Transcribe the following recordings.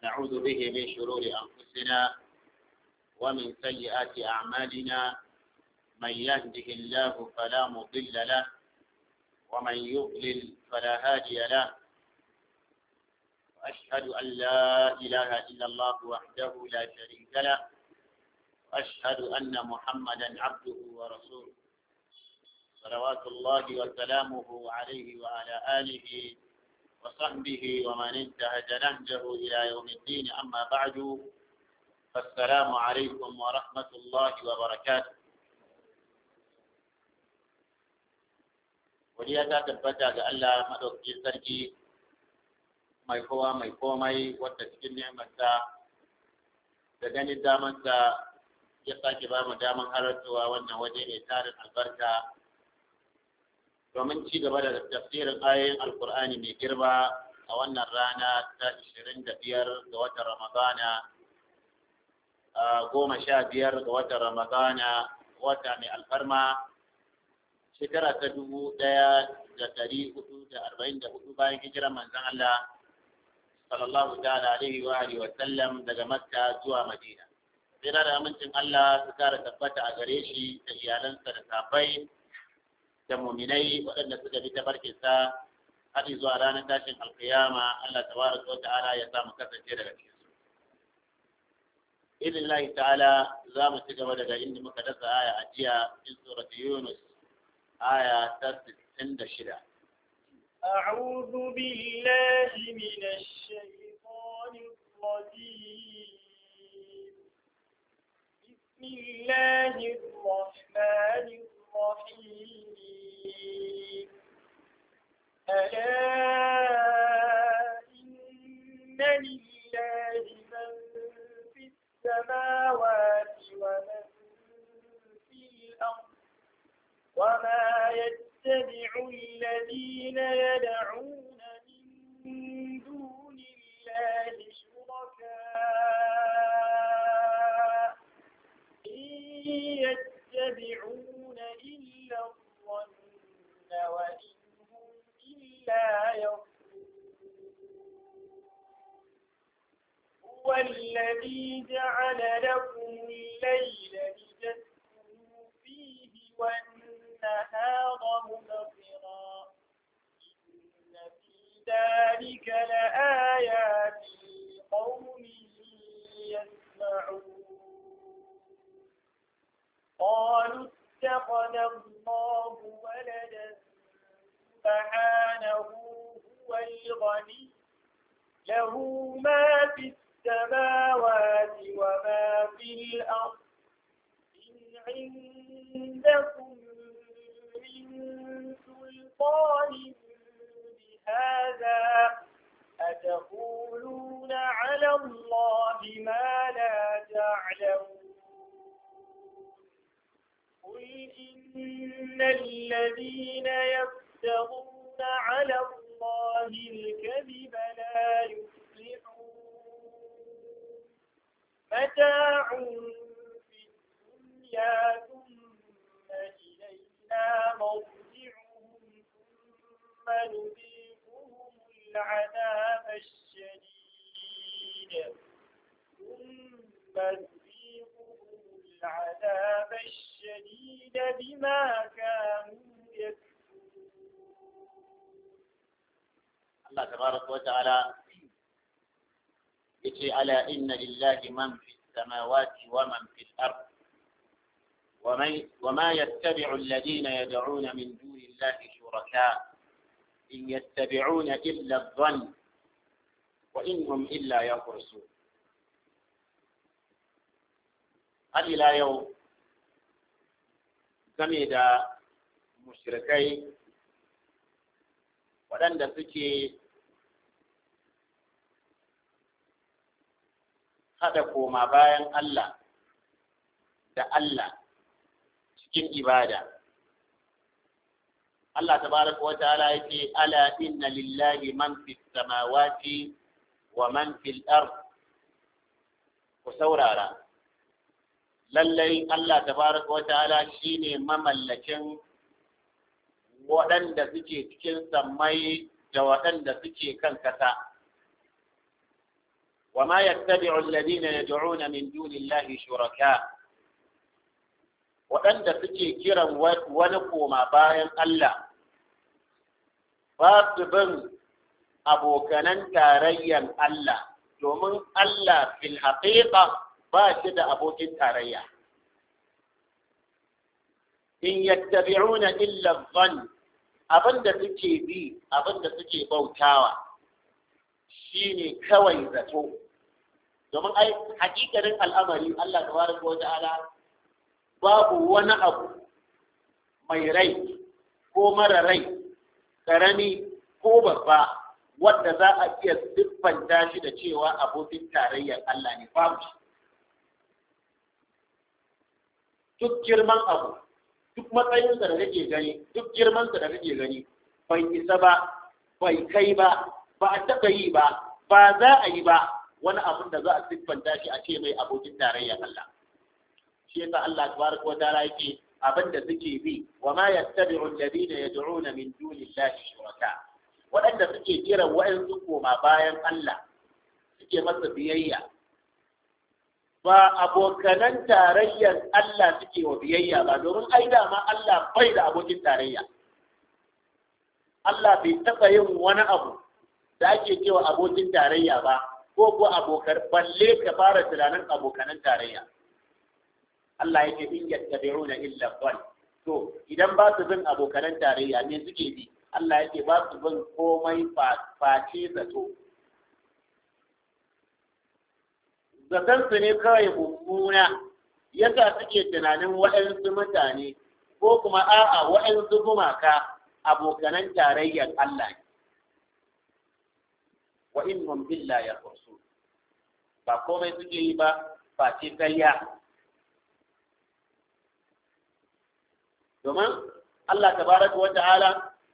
ونعوذ به من شرور أنفسنا ومن سيئات أعمالنا من يهده الله فلا مضل له ومن يضلل فلا هادي له وأشهد أن لا إله إلا الله وحده لا شريك له وأشهد أن محمدا عبده ورسوله صلوات الله وسلامه عليه وعلى آله وصحبه ومن انتهج نهجه إلى يوم الدين أما بعد فالسلام عليكم ورحمة الله وبركاته Wadiya ta tabbata ga Allah maɗaukakin sarki mai kowa mai komai wadda cikin nemarsa da ganin damansa ya sake ba mu daman halartowa wannan waje mai tarin albarka domin ci gaba da tafsirin ayoyin alkur'ani mai girma a wannan rana ta 25 ga watan ramadana goma sha biyar ga watan ramadana wata mai alfarma shekara ta dubu ɗaya da ɗari hudu da arba'in da hudu bayan hijirar manzon Allah sallallahu ta'ala alaihi wa alihi wa sallam daga Makka zuwa Madina. Sai da amincin Allah su kara tabbata a gare shi da iyalansa da safai da muminai waɗanda suka bi tabarkinsa har zuwa ranar tashin alkiyama Allah tabaraka wa ta'ala ya samu kasance daga cikin su. Idin ta'ala za mu ci gaba daga inda muka dasa aya a jiya in surati Yunus آية ستين دشرة أعوذ بالله من الشيطان الرجيم بسم الله الرحمن الرحيم ألا إن لله من في السماوات ومن في الأرض وما يتبع الذين يدعون من دون الله شركاء إن يتبعون إلا الظن وإن هم إلا يظنون هو الذي جعل لكم الليل لتسكنوا فيه والنهار مبصرا إن في ذلك لآيات لقوم يسمعون قالوا اتخذ الله ولدا سبحانه هو الغني له ما في السماوات وما في الأرض إن عندكم من سلطان بهذا أتقولون على الله ما لا تعلمون قل إن الذين يفترون على الله الكذب لا يفلحون متاع في الدنيا ثم إلينا مرجعهم ثم نذيقهم العذاب الشديد ثم نذيقهم العذاب الشديد بما كانوا Allah tabaraka wa ta'ala yace ala inna lillahi man fi samawati wa man fi al-ard وما يتبع الذين يدعون من دون الله شركاء إن يتبعون إلا الظن وإن هم إلا يخرصون هل إلى يوم game da mushrikai waɗanda suke haɗa koma bayan Allah da Allah cikin ibada. Allah tabaraka wa ta'ala yake ala inna lillahi man fi samawati wa man fil ard ku saurara lallai Allah tabaraka wa ta'ala shine mamallakin waɗanda suke cikin sammai da waɗanda suke kan kasa وما يتبع الذين يدعون من دون الله شركاء waɗanda suke kiran wani koma bayan Allah ba su bin abokanan tarayyan Allah domin Allah fil haƙiƙa ba shi da abokin tarayya in yattabi'una illa dhann abinda suke bi abinda suke bautawa shine kawai zato domin ai hakikarin al'amari Allah tabaraka wa ta'ala babu wani abu mai rai ko mara rai karami ko babba wanda za a iya siffanta shi da cewa abokin tarayyar Allah ne babu shi duk girman abu duk matsayinsa da kake gani duk girmansa da kake gani bai isa ba bai kai ba ba a taɓa yi ba ba za a yi ba wani abin da za a siffanta shi a ce mai abokin tarayyar Allah shi yasa Allah tabaraka wa ta'ala yake abin da suke bi wa ma yattabi'u alladhina yad'una min dunillahi shuraka waɗanda suke kiran wa'ansu koma bayan Allah suke masa biyayya ba abokanan tarayyar Allah suke wa biyayya ba domin ai dama Allah bai da abokin tarayya Allah bai taɓa yin wani abu da ake cewa abokin tarayya ba ko ko abokan balle ka fara tunanin abokanan tarayya Allah yake in yattabi'una illa dhann to idan ba su bin abokanan tarayya ne suke bi Allah yake ba su bin komai face zato zaton su ne kawai mummuna yasa suke tunanin waɗansu mutane ko kuma a'a waɗansu gumaka abokanan tarayyar Allah ne wa innahum illa yakhrusun ba komai suke yi ba face karya domin Allah tabaraka wa ta'ala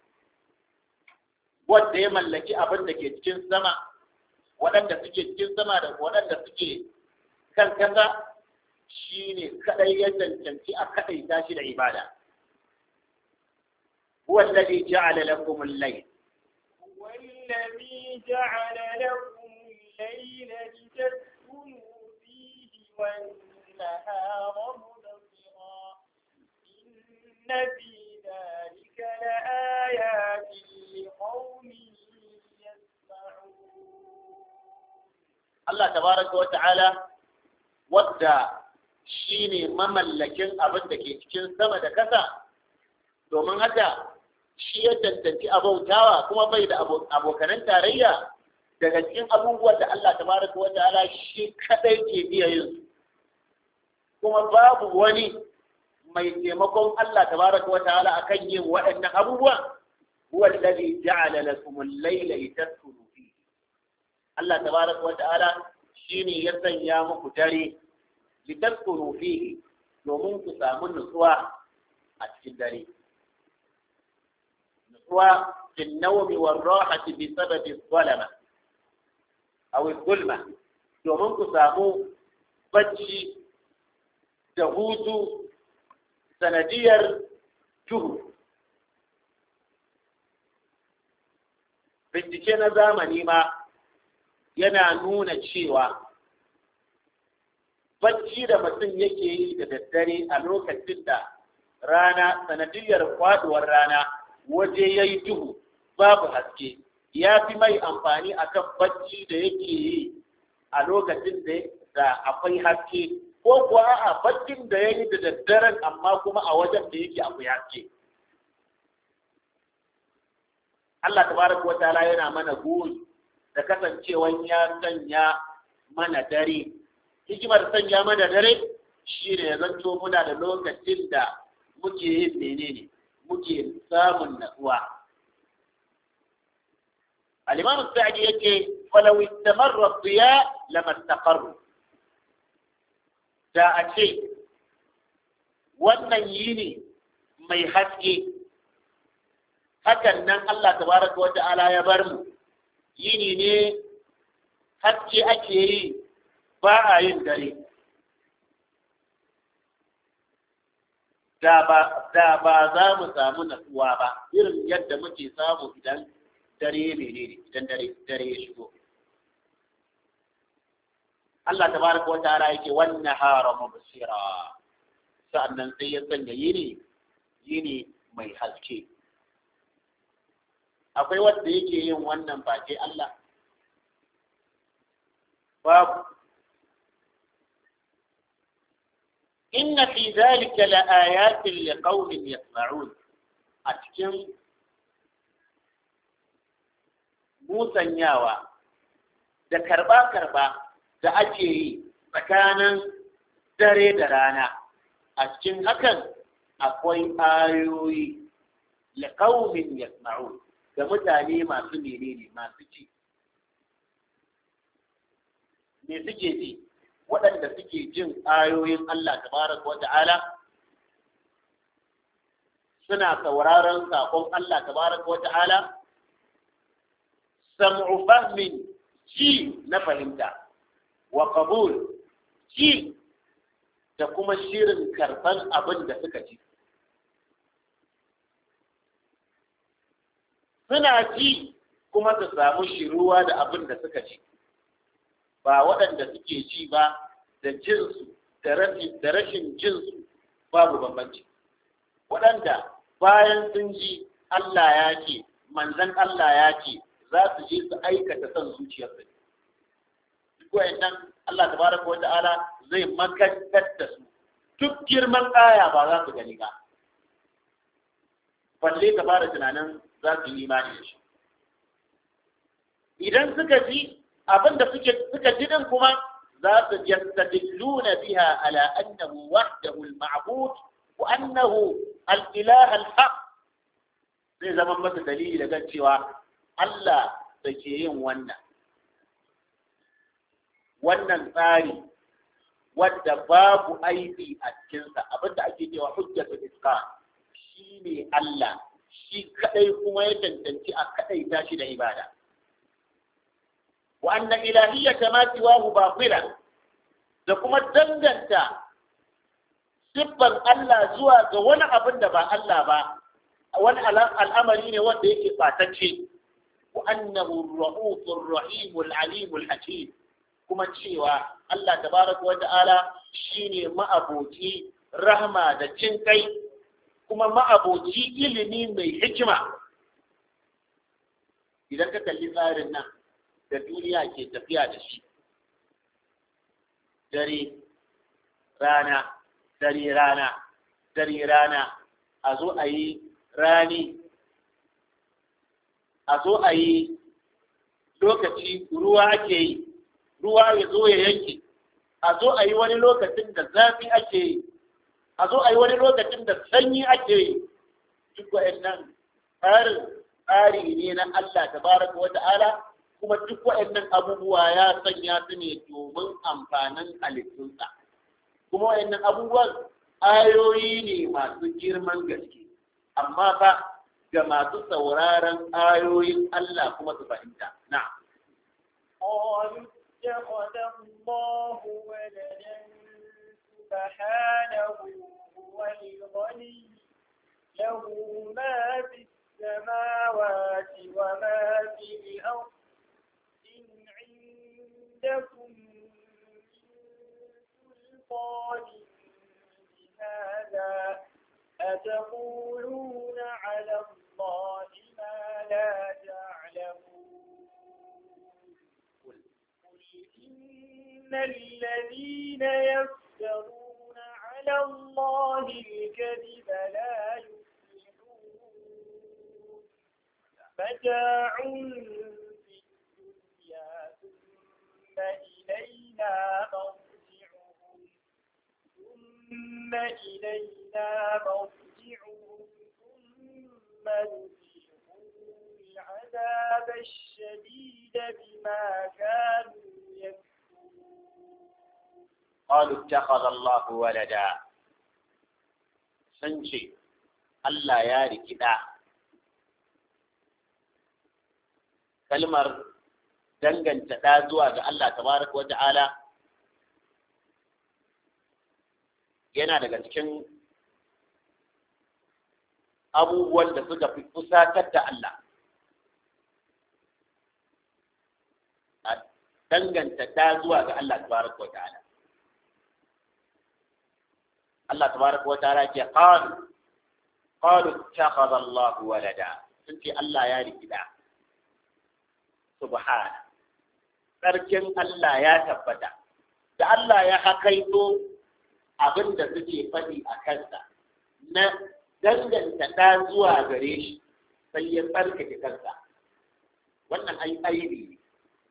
wanda ya mallaki abin da ke cikin sama waɗanda suke cikin sama da waɗanda suke kan kasa shine kadai ya cancanci a kadai tashi da ibada huwa alladhi ja'ala lakum al-layl والذي جعل لكم الليل لتسكنوا فيه والنهار مبصرا إن في ذلك لآيات لقوم يسمعون Allah tabaraka wa ta'ala wadda shine mamallakin abin da ke cikin sama da kasa domin haka shi ya tantanci abautawa kuma bai da abokanan tarayya daga cikin abubuwan da Allah tabaraka wa ta'ala shi kadai ke iya yin su kuma babu wani mai taimakon Allah tabaraka wa ta'ala akan yin waɗannan abubuwa huwa alladhi ja'ala lakum al-layla litaskunu fihi Allah tabaraka wa ta'ala shine ya sanya muku dare litaskunu fihi domin ku samu nutsuwa a cikin dare nutsuwa fi nawmi war rahati bi sababi zalama aw zulma domin ku samu bacci da hutu sanadiyar duhu bincike na zamani ma yana nuna cewa bacci da mutum yake yi da daddare a lokacin da rana sanadiyar kwaduwar rana waje ya yi duhu babu haske ya fi mai amfani akan bacci da yake yi a lokacin da akwai haske ko kuwa a baccin da ya yi da daddaren amma kuma a wajen da yake akwai haske Allah tabaraka wa ta'ala yana mana goyi da kasancewan ya sanya mana dare hikimar sanya mana dare shi ne ya zanto muna da lokacin da muke yin menene muke samun natsuwa al-imam sa'di yake falau istamarra ad-diya lama istaqarru da a ce wannan yini mai haske hakan nan Allah tabaraka wa ta'ala ya bar mu yini ne haske ake yi ba a yin dare da ba za mu samu natsuwa ba irin yadda muke samu idan dare menene idan dare dare ya shigo Allah tabaraka wa ta'ala yake wan nahara mubsira sa'annan sai ya sanya yini yini mai haske akwai wanda yake yin wannan face Allah babu inna fi dhalika la ayatin liqaumin yasma'un a cikin musanyawa da karba-karba da ake yi tsakanin dare da rana a cikin hakan akwai ayoyi liqaumin yasma'un ga mutane masu menene masu ci me suke ji waɗanda suke jin ayoyin Allah tabaraka wa ta'ala suna sauraron saƙon Allah tabaraka wa ta'ala sam'u fahmin ji na fahimta wa qabul ji da kuma shirin karɓan abin da suka ji suna ji kuma su samu shiruwa da abin da suka ji ba waɗanda suke ji ba da jinsu da rashin jinsu babu bambanci waɗanda bayan sun ji Allah ya ce manzan Allah ya ce za su je su aikata son zuciyarsu duk wayannan Allah tabaraka wa ta'ala zai makantar da su duk girman aya ba za su gani ba balle ka fara tunanin za su yi imani da shi idan suka ji abin da suke suka ji din kuma za su yastadilluna biha ala annahu wahdahu al-ma'bud wa annahu al-ilah al-haq zai zama masa dalili daga cewa Allah da ke yin wannan wannan tsari wadda babu aibi a cikinsa abinda ake cewa hujjatu isqan shi ne Allah shi kadai kuma ya cancanci a kadai tashi da ibada wa anna ilahiyyata ma siwahu batila da kuma danganta siffar Allah zuwa ga wani abin da ba Allah ba wani al'amari ne wanda yake batacce wa annahu ar-rahufur rahimul alimul hakim kuma cewa Allah tabaraka wa ta'ala shine ma'aboci rahma da jin kai kuma ma'aboci ilimi mai hikima idan ka kalli tsarin nan da duniya ke tafiya da shi dare rana dare rana dare rana a zo a yi rani a zo a yi lokaci ruwa ake yi ruwa ya zo ya yanke a zo a yi wani lokacin da zafi ake yi a zo a yi wani lokacin da sanyi ake yi duk wa'annan tsarin tsari ne na Allah tabaraka wa ta'ala kuma duk wa'annan abubuwa ya sanya su ne domin amfanin halittunsa kuma wa'annan abubuwan ayoyi ne masu girman gaske amma fa ga masu sauraron ayoyin Allah kuma su fahimta na'am قالوا اتخذ الله ولدا سبحانه هو الغني له ما في السماوات وما في الأرض إن عندكم من سلطان بهذا أتقولون على الله ما لا تعلمون قل إن الذين يفترون على الله الكذب لا يفلحون متاع في الدنيا ثم إلينا مرجعهم ثم إلينا مرجعهم ثم نذيقهم العذاب الشديد بما كانوا يكفرون قالوا اتخذ الله ولدا سنشي Allah ya rikida kalmar danganta ɗa zuwa ga Allah tabaraka wa ta'ala yana daga cikin abubuwan da suka fi kusatar da Allah danganta da zuwa ga Allah tabaraka wa ta'ala Allah tabaraka wa ta'ala ke qalu qalu ittakhadha Allah walada sun ce Allah ya riki da subhana sarkin Allah ya tabbata da Allah ya hakaito abin da suke faɗi a kansa na danganta ɗa zuwa gare shi sai ya tsarkake kansa wannan ai aibi ne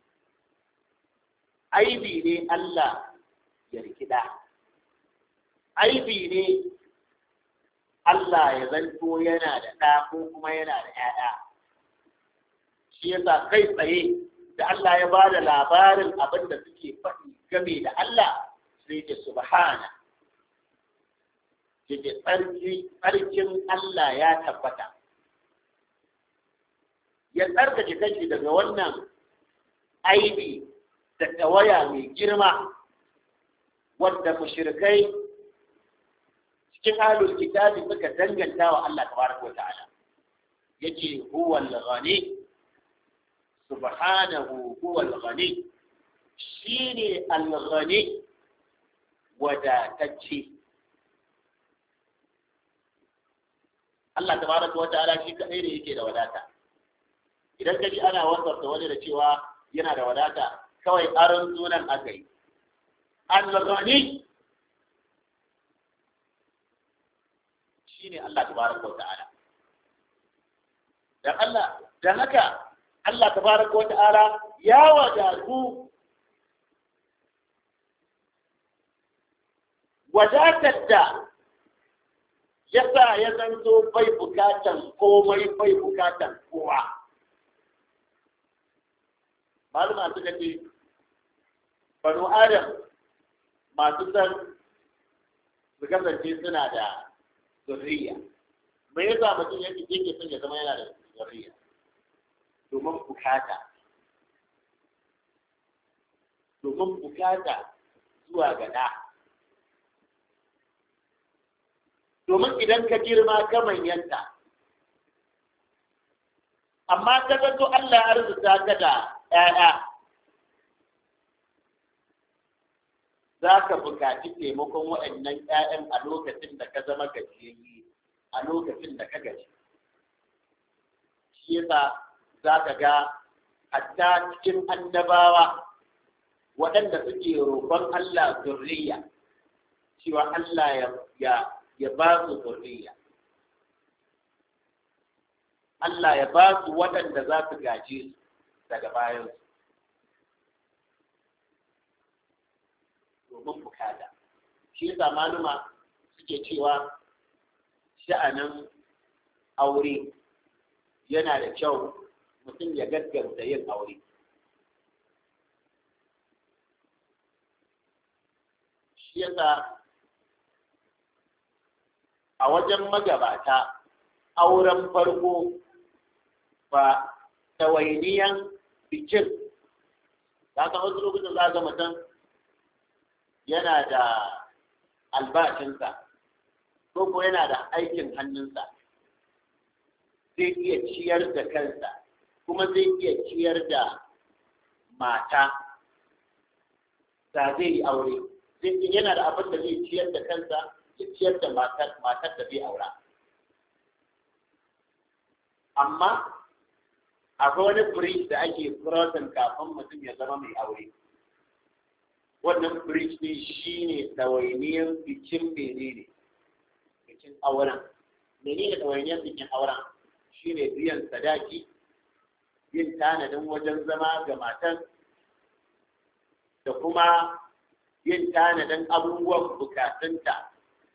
aibi ne Allah ya rikida aibi ne Allah ya zanto yana da ɗa ko kuma yana da ‘ya'ya shi yasa kai tsaye da Allah ya ba da labarin abin da suke faɗi game da Allah sai ce subhana ce tsarkin Allah ya tabbata ya tsarkake kanshi daga wannan aibi da tawaya mai girma wadda mushrikai cikin ahlul kitabi suka danganta wa Allah tabaraka wa ta'ala yace huwa al-ghani subhanahu huwa al-ghani shine al-ghani wadatacce Allah tabaraka wa ta'ala shi kadai ne yake da wadata idan ka ji ana wasarta wani da cewa yana da wadata kawai aron sunan aka yi al-ghani shine Allah tabaraka wa ta'ala dan Allah dan haka Allah tabaraka wa ta'ala ya wadatu wadatar da yasa ya zanto bai bukatan komai bai bukatan kowa maluma suka ce banu adam masu san su kasance suna da zurriya me yasa mutum yake yake son ya zama yana da zurriya domin bukata domin bukata zuwa ga da domin idan ka girma ka manyanta amma ka zato Allah ya arzuta ka da ‘ya'ya za ka buƙaci taimakon waɗannan ‘ya'yan a lokacin da ka zama gajiyayye a lokacin da ka gaji shi yasa za ka ga hatta cikin annabawa waɗanda suke roƙon Allah zurriya cewa Allah ya ya ba su zurriya Allah ya ba su waɗanda za su gaje su daga bayansu domin bukata shi yasa maluma suke cewa sha'anin aure yana da kyau mutum ya gaggauta yin aure shi yasa a wajen magabata auren farko ba tawainiyan bikin ta kan wasu lokacin za ga mutum yana da albashinsa ko ko yana da aikin hannunsa zai iya ciyar da kansa kuma zai iya ciyar da mata da zai yi aure zai yana da abin da zai ciyar da kansa ya ciyar da matar da zai aura amma akwai wani bridge da ake crossing kafin mutum ya zama mai aure wannan bridge ne shi ne ɗawainiyar bikin menene bikin auren menene ɗawainiyar bikin auren shi ne biyan sadaki yin tanadin wajen zama ga matan da kuma yin tanadin abubuwan bukatunta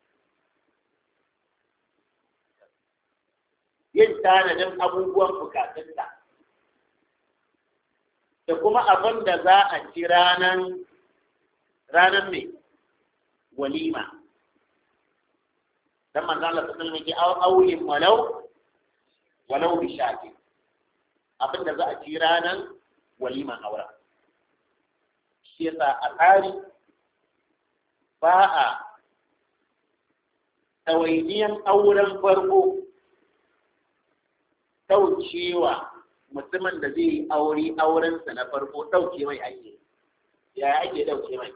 yin tanadin abubuwan bukatunta da kuma abin da za a ci ranar ranar mai walima dan manzo Allah sallallahu alaihi wasallam auyin walau walau bi shaki abin da za a ci ranar waliman aura shi yasa a tsari ba a tawainiyan auren farko ɗaukewa mutumin da zai yi aure aurensa na farko ɗauke mai ake ya ake dauke mai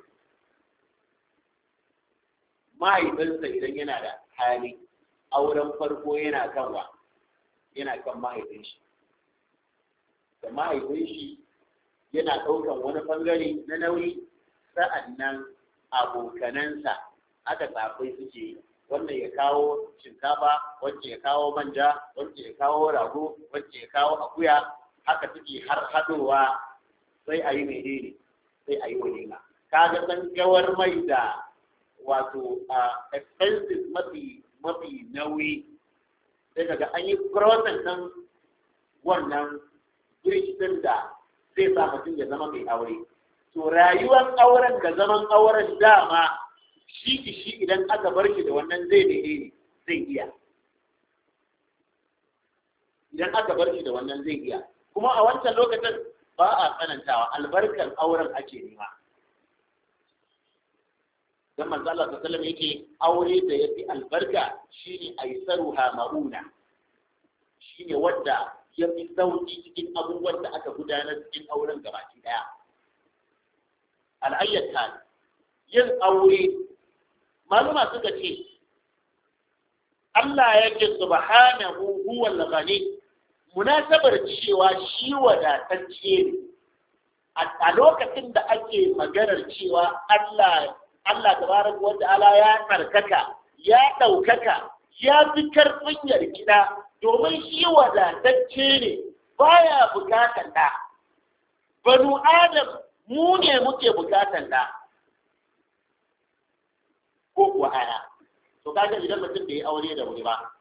mahaifinsa idan yana da hali auren farko yana kan wa yana kan mahaifin shi da mahaifin shi yana ɗaukan wani ɓangare na nauyi sa'annan abokanansa aka tsafai suke yi wannan ya kawo shinkafa wacce ya kawo manja wacce ya kawo rago wacce ya kawo akuya haka suke har haɗowa sai a yi menene sai a yi walima kaga san gawar mai da wato expenses mafi mafi nauyi sai kaga an yi process ɗin wannan bridge ɗin da zai sa mutum ya zama mai aure to rayuwar auren da zaman auren dama shi ki shi idan aka bar shi da wannan zai daidai ne zai iya idan aka bar shi da wannan zai iya kuma a wancan lokacin ba a tsanantawa albarkar auren ake nema dan manzo Allah sallallahu alaihi yake aure da yafi albarka shine aisaruha mauna shine wanda ya fi sauki cikin abubuwan da aka gudanar cikin auren gabaki daya al'ayyata yin aure maluma suka ce Allah yake subhanahu huwal ghani munasabar cewa shi wadatacce ne a lokacin da ake maganar cewa Allah Allah tabaraka wa ta'ala ya tsarkaka ya ɗaukaka ya fi karfin yarkida domin shi wadatacce ne baya bukatan da banu adam mu ne muke bukatan da ko kuwa aya to kaga idan mutum bai aure da wuri ba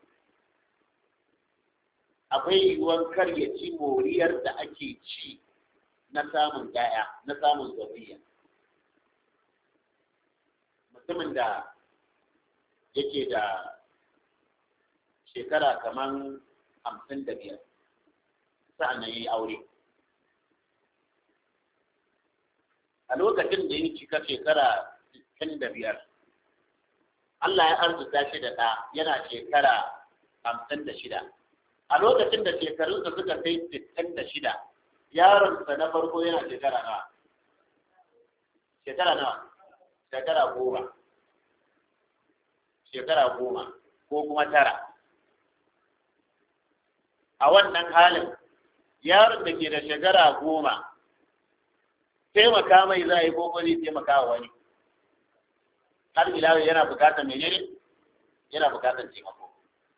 akwai yiwuwar kar ya ci moriyar da ake ci na samun ƴaƴa na samun zuriya mutumin da yake da shekara kaman hamsin da biyar sa'an ya yi aure a lokacin da ya cika shekara sittin da biyar Allah ya arzuta shi da ɗa yana shekara hamsin da shida a lokacin da shekarunsa suka kai sittin da shida yaronsa na farko yana shekara nawa shekara nawa shekara goma shekara goma ko kuma tara a wannan halin yaron da ke da shekara goma taimaka mai za a yi ko zai taimaka wa wani har ila yana bukatar menene yana bukatar taimako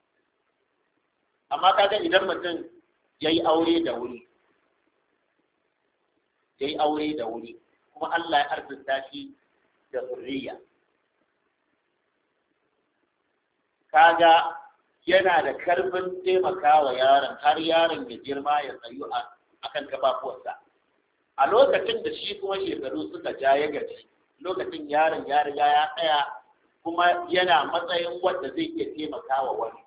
amma kaga idan mutum ya yi aure da wuri ya yi aure da wuri kuma Allah ya arzuta shi da zurriya kaga yana da karfin taimakawa yaron har yaron ya girma ya tsayu a kan kafafuwarsa a lokacin da shi kuma shekaru suka ja ya gaji lokacin yaron ya riga ya tsaya kuma yana matsayin wanda zai iya taimakawa wani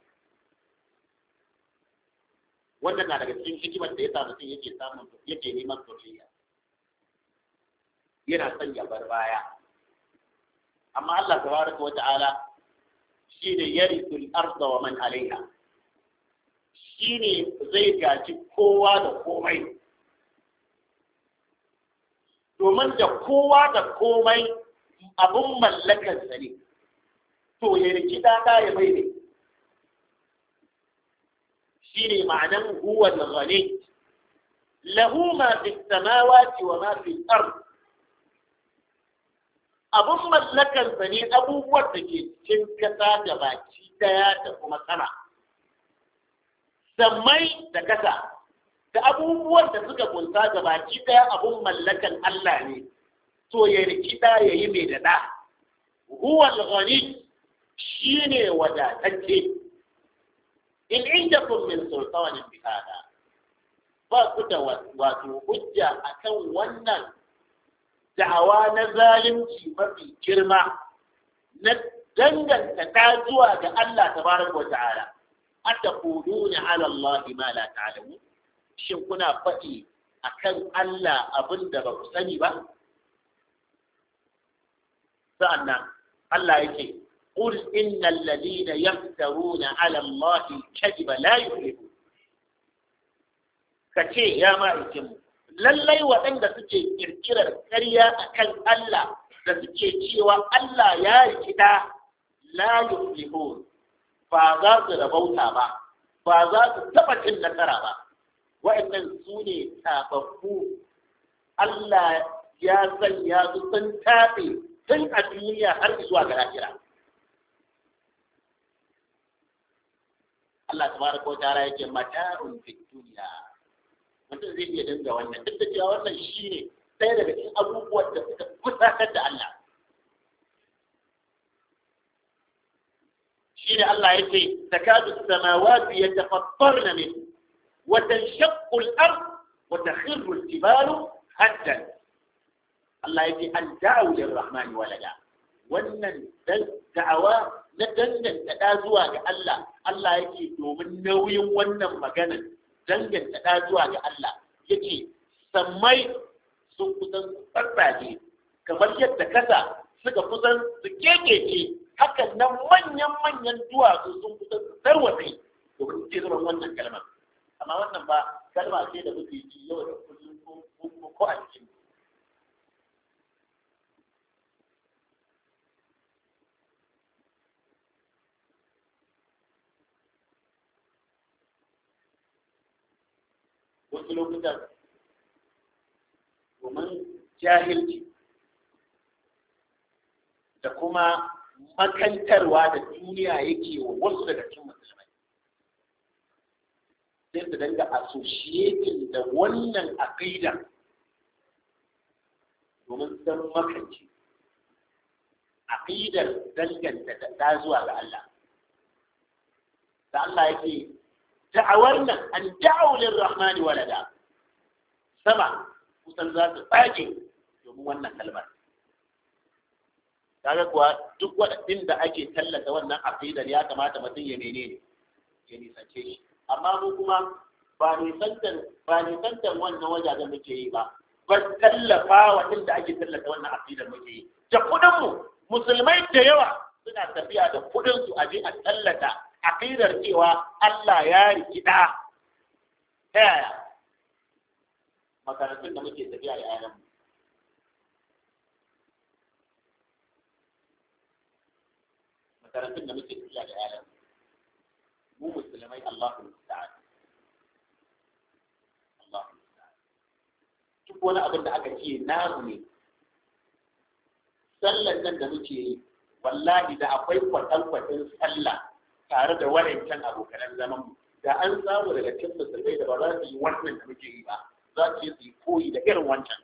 wannan na daga cikin hikimar da ya sa mutum yake samun yake neman zuriya yana son ya bar baya amma Allah tabaraka wa ta'ala shi ne yarisul arda wa man alaiha shi ne zai gaji kowa da komai domin da kowa da komai abin mallakarsa ne to ya riki ɗaɗa ya mai ne shi ne ma'anan huwa ghani lahu ma fi samawati wa ma fi ard abin mallakarsa ne abubuwan da ke cikin kasa da baki daya da kuma sama sammai da kasa da abubuwan da suka kunsa da baki daya abin mallakan Allah ne to ya rikida ya yi mai daɗa huwal ghani shi ne wadatacce in inda kun min sultanin bihada ba ku da wato hujja akan wannan da'awa na zalunci mafi girma na danganta ta zuwa ga Allah tabaraka wa ta'ala ataquluna ala Allah ma la ta'lamun shin kuna faɗi akan Allah abin da ba ku sani ba sa'annan Allah yake قل إن الذين يفترون على الله الكذب لا يفلحون كتي يا مالكم lallai waɗanda suke kirkirar ƙarya akan Allah da suke cewa Allah ya rikida la yuflihun ba za su rabauta ba ba za su taɓa cin nasara ba waɗannan su ne tababbu Allah ya sanya su sun taɓe tun a duniya har zuwa ga lahira Allah tabaraka wa ta'ala yake mata'un fi dunya mutum zai iya dinga wannan duk da cewa wannan shine ɗaya daga cikin abubuwan da suka kusatar da Allah shine Allah yake takadu samawati yatafattarna min wa tanshaqqu al-ard wa takhirru al-jibalu haddan Allah yake an da'u lir-rahmani walada wannan da'awa na danganta ɗa zuwa ga Allah Allah yake domin nauyin wannan maganar danganta ɗa zuwa ga Allah yake sammai sun kusan tsatsaje kamar yadda kasa suka kusan su kekece hakan nan manyan-manyan duwatsu sun kusan su tarwatse domin su ce zuban wannan kalmar amma wannan ba kalma ce da muke ji yau da kullum ko a cikin wasu lokutan domin jahilci da kuma makantarwa da duniya yake wa wasu daga cikin musulmai sai su danga associating da wannan aqida domin san makanci aqidar danganta da zuwa ga Allah da Allah yake da'awar nan an da'au lirrahmani walada sama kusan za su tsage domin wannan kalmar kaga kuwa duk waɗannan da ake tallata wannan aqidar ya kamata mutum ya menene ya nisance shi amma mu kuma ba nisantar ba nisantar wannan wajajen muke yi ba ba tallafa wa inda ake tallata wannan aqidar muke yi da kuɗin mu musulmai da yawa suna tafiya da kuɗin su aje a tallata aqidar cewa Allah ya rikida ta yaya makarantun da muke tafiya da yayan makarantun da muke tafiya da yayan mu musulmai Allahu musta'an Allahu musta'an duk wani abin da aka ce namu ne sallan nan da muke yi wallahi da akwai kwatankwacin sallah tare da waɗancan abokanan zaman mu da an samu daga cikin musulmai da ba za su yi wannan da muke yi ba za su yi su yi koyi da irin wancan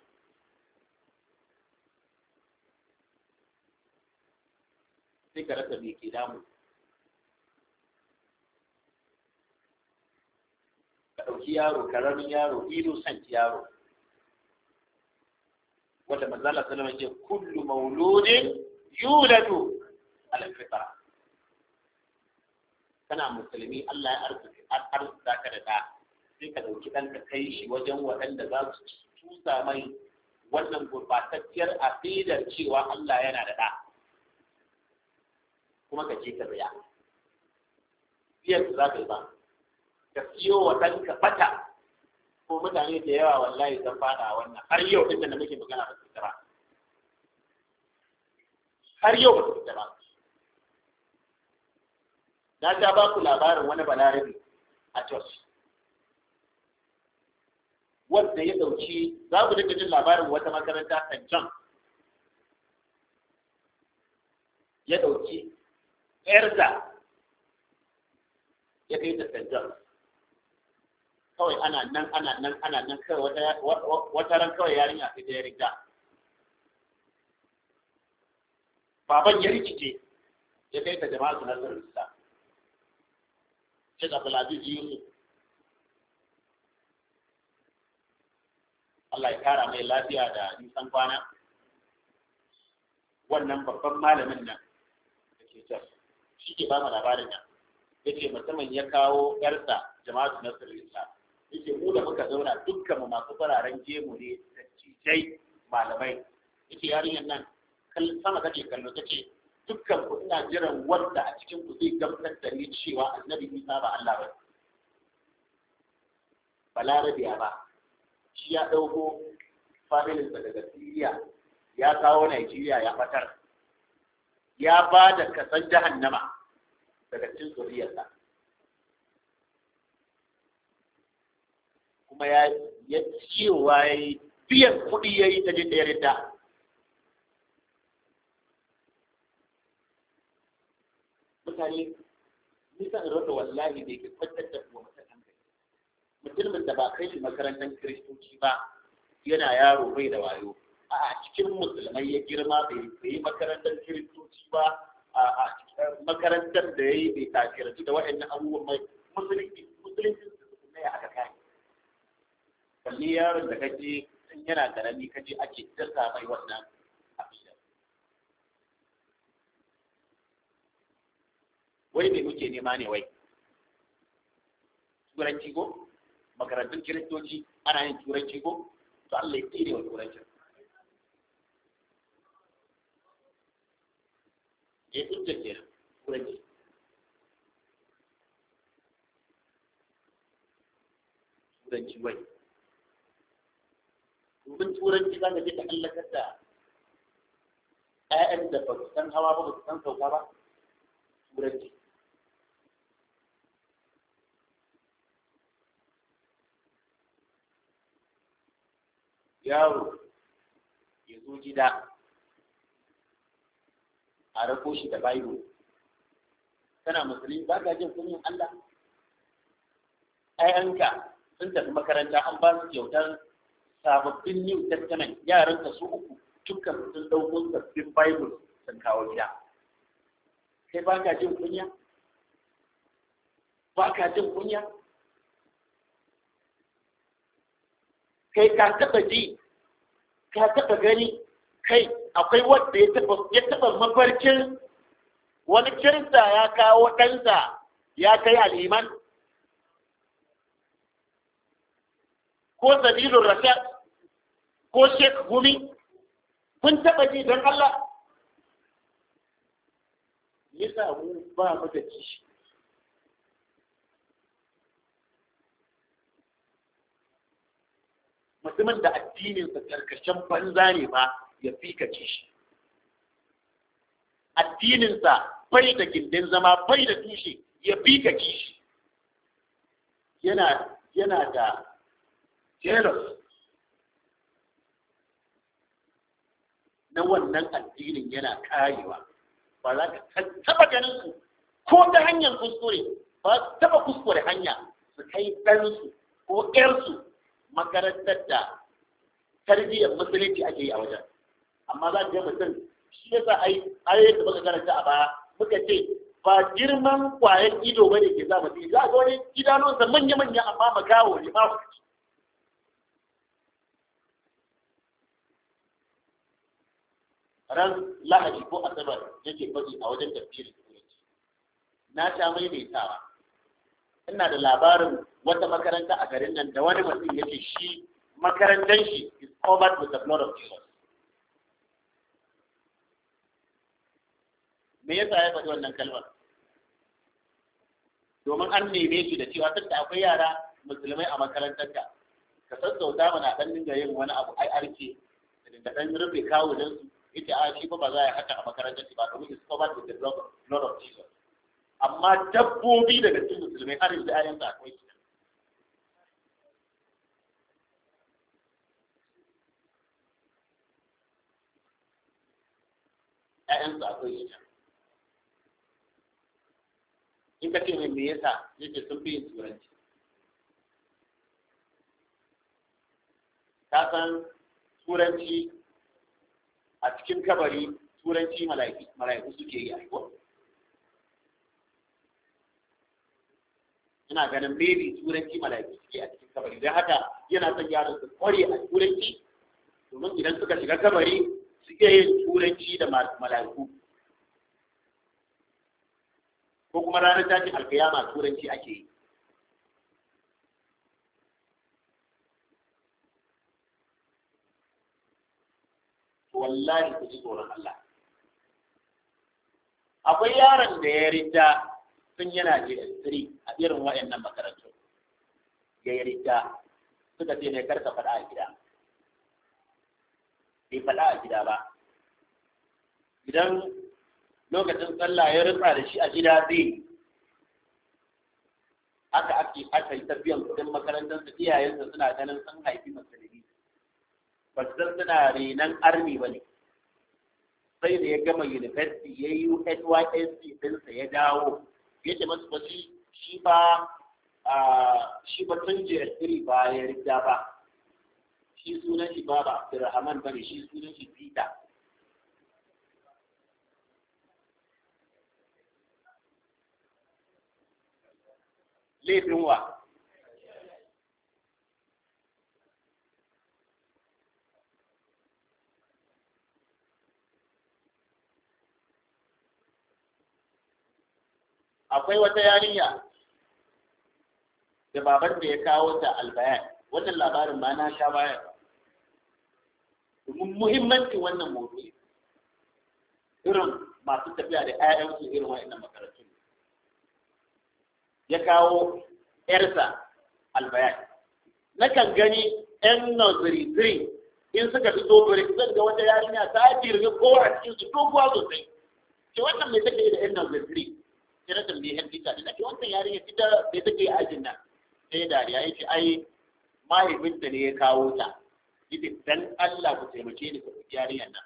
sai ka rasa me ke damu ka ɗauki yaro karamin yaro innocent yaro wanda manzala sallama ce kullu mauludin yuladu ala fitra kana musulmi Allah ya arzuta ka da ɗa sai ka ɗauki ɗan ka kai shi wajen waɗanda za su tusa mai wannan gurbatacciyar aqidar cewa Allah yana da ɗa kuma ka ce ka biya biyar za ka yi ba ka siyo wa ɗanka bata ko mutane da yawa wallahi zan fada wannan har yau ɗin da muke magana ba su ba har yau ba su ba na ta ba ku labarin wani balarabe a Jos. Wanda ya ɗauki, za ku dinga jin labarin wata makaranta St. John. Ya ɗauki ‘yarsa ya kai ta St. John. Kawai ana nan, ana nan, ana nan kawai wata ran kawai yarinya sai ta ya riga. Baban ya rikice, ya kai ta jama'a su nasarar Islam. Sheikh Abdulaziz Yusuf Allah ya kara mai lafiya da nisan kwana wannan babban malamin nan da ke can shi ke ba mu labarin nan ya ce mutumin ya kawo yarsa jama'atu na sirrinsa ya ce mu da muka zauna dukkan mu masu fararen gemu ne da cijai malamai ya ce yarinyar nan sama kake kallo ta ce dukkan ku ina jiran wanda a cikin ku zai gamsar da ni cewa annabi Isa ba Allah ba balarabiya ba shi ya ɗauko familinsa daga Siriya ya kawo Najeriya ya fatar ya ba da kasan jahannama daga cikin zuriyarsa kuma ya ya cewa ya yi biyan kuɗi ya yi ta jin ɗaya ridda mutane nisan rasa wallahi da ke kwantar da kuma mutum hankali mutumin da ba kai shi makarantar kiristoci ba yana yaro bai da wayo a cikin musulmai ya girma bai yi makarantar kiristoci ba a makarantar da ya yi bai tasirantu da waɗannan abubuwan mai musulunci musulunci ne aka kai balle yaron da kaje in yana karami kaje ake dasa mai wannan abin wai me muke nema ne wai turanci ko makarantun kiristoci ana yin turanci ko to Allah ya tsire wa turancin ya hujjar kenan turanci turanci wai domin turanci za ka je ka hallakar da ‘ya'yan da ba su san hawa ba ba su san sauka ba turanci yaro ya zo gida a rako shi da Bible. Kana musulmi ba ka jin kunyin Allah? ‘Ya'yanka sun tafi makaranta an ba su kyautar sababbin New Testament yaranka su uku dukkan sun ɗauko sabbin Bible sun kawo gida. Kai ba ka jin kunya? Ba ka jin kunya? Kai ka taɓa ji, ka taɓa gani, kai akwai wanda ya taba ya taba mafarkin wani kirista ya kawo ɗansa ya kai aliman ko sabilun rashad ko shek gumi kun taba ji don Allah yasa mu ba mu da kishi mutumin da addininsa karkashin banza ne ba ya fi ka ci shi addininsa bai da gindin zama bai da tushe ya fi ka ci shi yana yana da jealous na wannan addinin yana karewa ba za ka taba ganin su ko ta hanyar kuskure ba su taba kuskure hanya su kai ɗansu ko ƴarsu makarantar da tarbiyyar musulunci ake yi a wajen amma za ka ga mutum shi yasa ai ayoyin da muka karanta a baya muka ce ba girman kwayan ido bane ke sa mutum za ga wani idanunsa manya manya amma makawo ne ba ran lahadi ko asabar yake faɗi a wajen tafsirin turanci na sha maimaitawa ina da labarin wata makaranta a garin nan da wani mutum yake shi makarantar shi is covered with the blood of Jesus me yasa ya faɗi wannan kalmar domin an neme shi da cewa tunda akwai yara musulmai a makarantarka ka sassauta mana dan dinga yin wani abu ai arke da dinga dan rufe kawo dan su ita a shi ba ba za a yi haka a makarantar ba domin is covered with the blood of Jesus amma dabbobi daga cikin musulmai har yanzu ayansa akwai su ‘ya'yansu akwai shi in ka ce mai me yasa yake sun fi yin turanci ka san turanci a cikin kabari turanci mala'iku suke yi aiko ina ganin maybe turanci mala'iku suke a cikin kabari don haka yana son yaran su kware a turanci domin idan suka shiga kabari suke yin turanci da mala'iku ko kuma ranar tashin alkiyama turanci ake yi wallahi ku ji tsoron Allah akwai yaron da ya rinda tun yana JS3 a irin waɗannan makarantu ya yi rinda suka ce ne karka faɗa a gida bai faɗa a gida ba idan lokacin sallah ya rutsa da shi a gida zai aka ake aka yi tafiyan kudin makarantar su iyayensa suna ganin sun haifi musulmi ba su san suna renan army ba ne sai da ya gama university ya yi nysc ɗinsa ya dawo ya ce masu bashi shi ba shi ba tun jirgiri ba ya riga ba shi sunan shi ba ba Abdulrahman ba ne shi sunan shi Peter laifin wa akwai wata yarinya da baban da ya kawo ta albayan wannan labarin ma na sha baya domin muhimmanci wannan motsi irin masu tafiya da 'ya'yansu irin wa'annan makarantu ya kawo ‘yarsa albayan. Nakan gani ‘yan nursery 3 in suka fito bari zan ga wata yarinya ta girgi kowa a cikin su doguwa sosai. Ke wannan mai take da ‘yan nursery 3? Sai na tambaye ‘yan bita da nake wannan yarinya ita mai take a ajin nan. Sai dariya ya ce ai mahaifinta ne ya kawo ta. Ita dan Allah ku taimake ni ku yarinyar nan.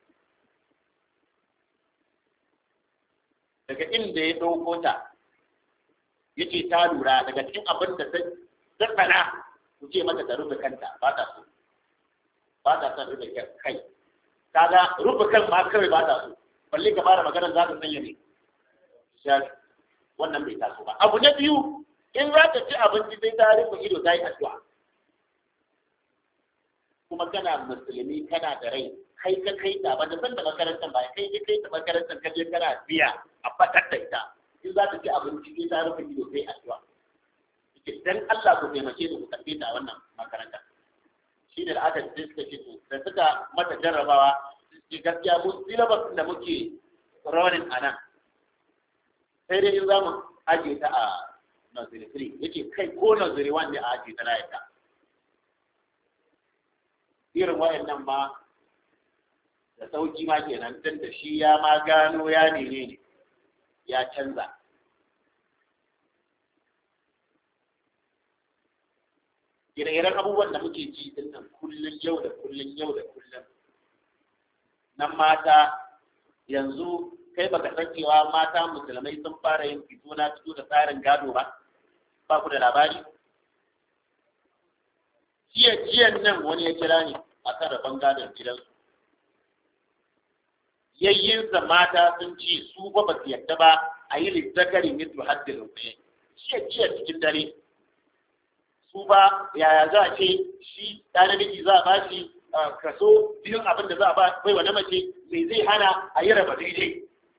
Daga inda ya ɗauko ta, yace ta lura daga cikin abin da ta tsana ku ce mata ta rufe kanta ba ta so ba ta son rufe kai kaga rufe kan ma kawai ba ta so balle ka fara magana za ta sanya ne shafi wannan bai taso ba abu na biyu in za ta ci abinci sai ta rufe ido ta yi addu'a kuma kana musulmi kana da rai kai ka kai ta ba da san da makarantar ba kai ka kai ta makarantar ka je kana biya a fatar da ita in za ta ci abinci sai ta rufe ido sai addu'a yake dan Allah ku taimake ni ku karbe ta wannan makaranta shi da aka ce suka ce da suka mata jarrabawa ke gaskiya mu syllabus da muke running a nan sai dai in za mu ajiye ta a nursery 3 yake kai ko nursery 1 ne a ajiye ta na yadda irin wayannan ma da sauki ma kenan tun da shi ya ma gano ya nene ne ya canza ire-iren abubuwan da muke ji din nan kullum yau da kullum yau da kullum nan mata yanzu kai baka san cewa mata musulmai sun fara yin fito na fito da tsarin gado ba ba ku da labari jiya jiyan nan wani ya kira ni a kan rabon gadon gidansu yayyinsa mata sun ce su ba ba su yadda ba a yi lizzakari mitu haddin rufe jiya jiya cikin dare su ba yaya za a ce shi ɗa namiji za a ba shi kaso biyun abin da za a ba bai wa na mace mai zai hana a yi raba daidai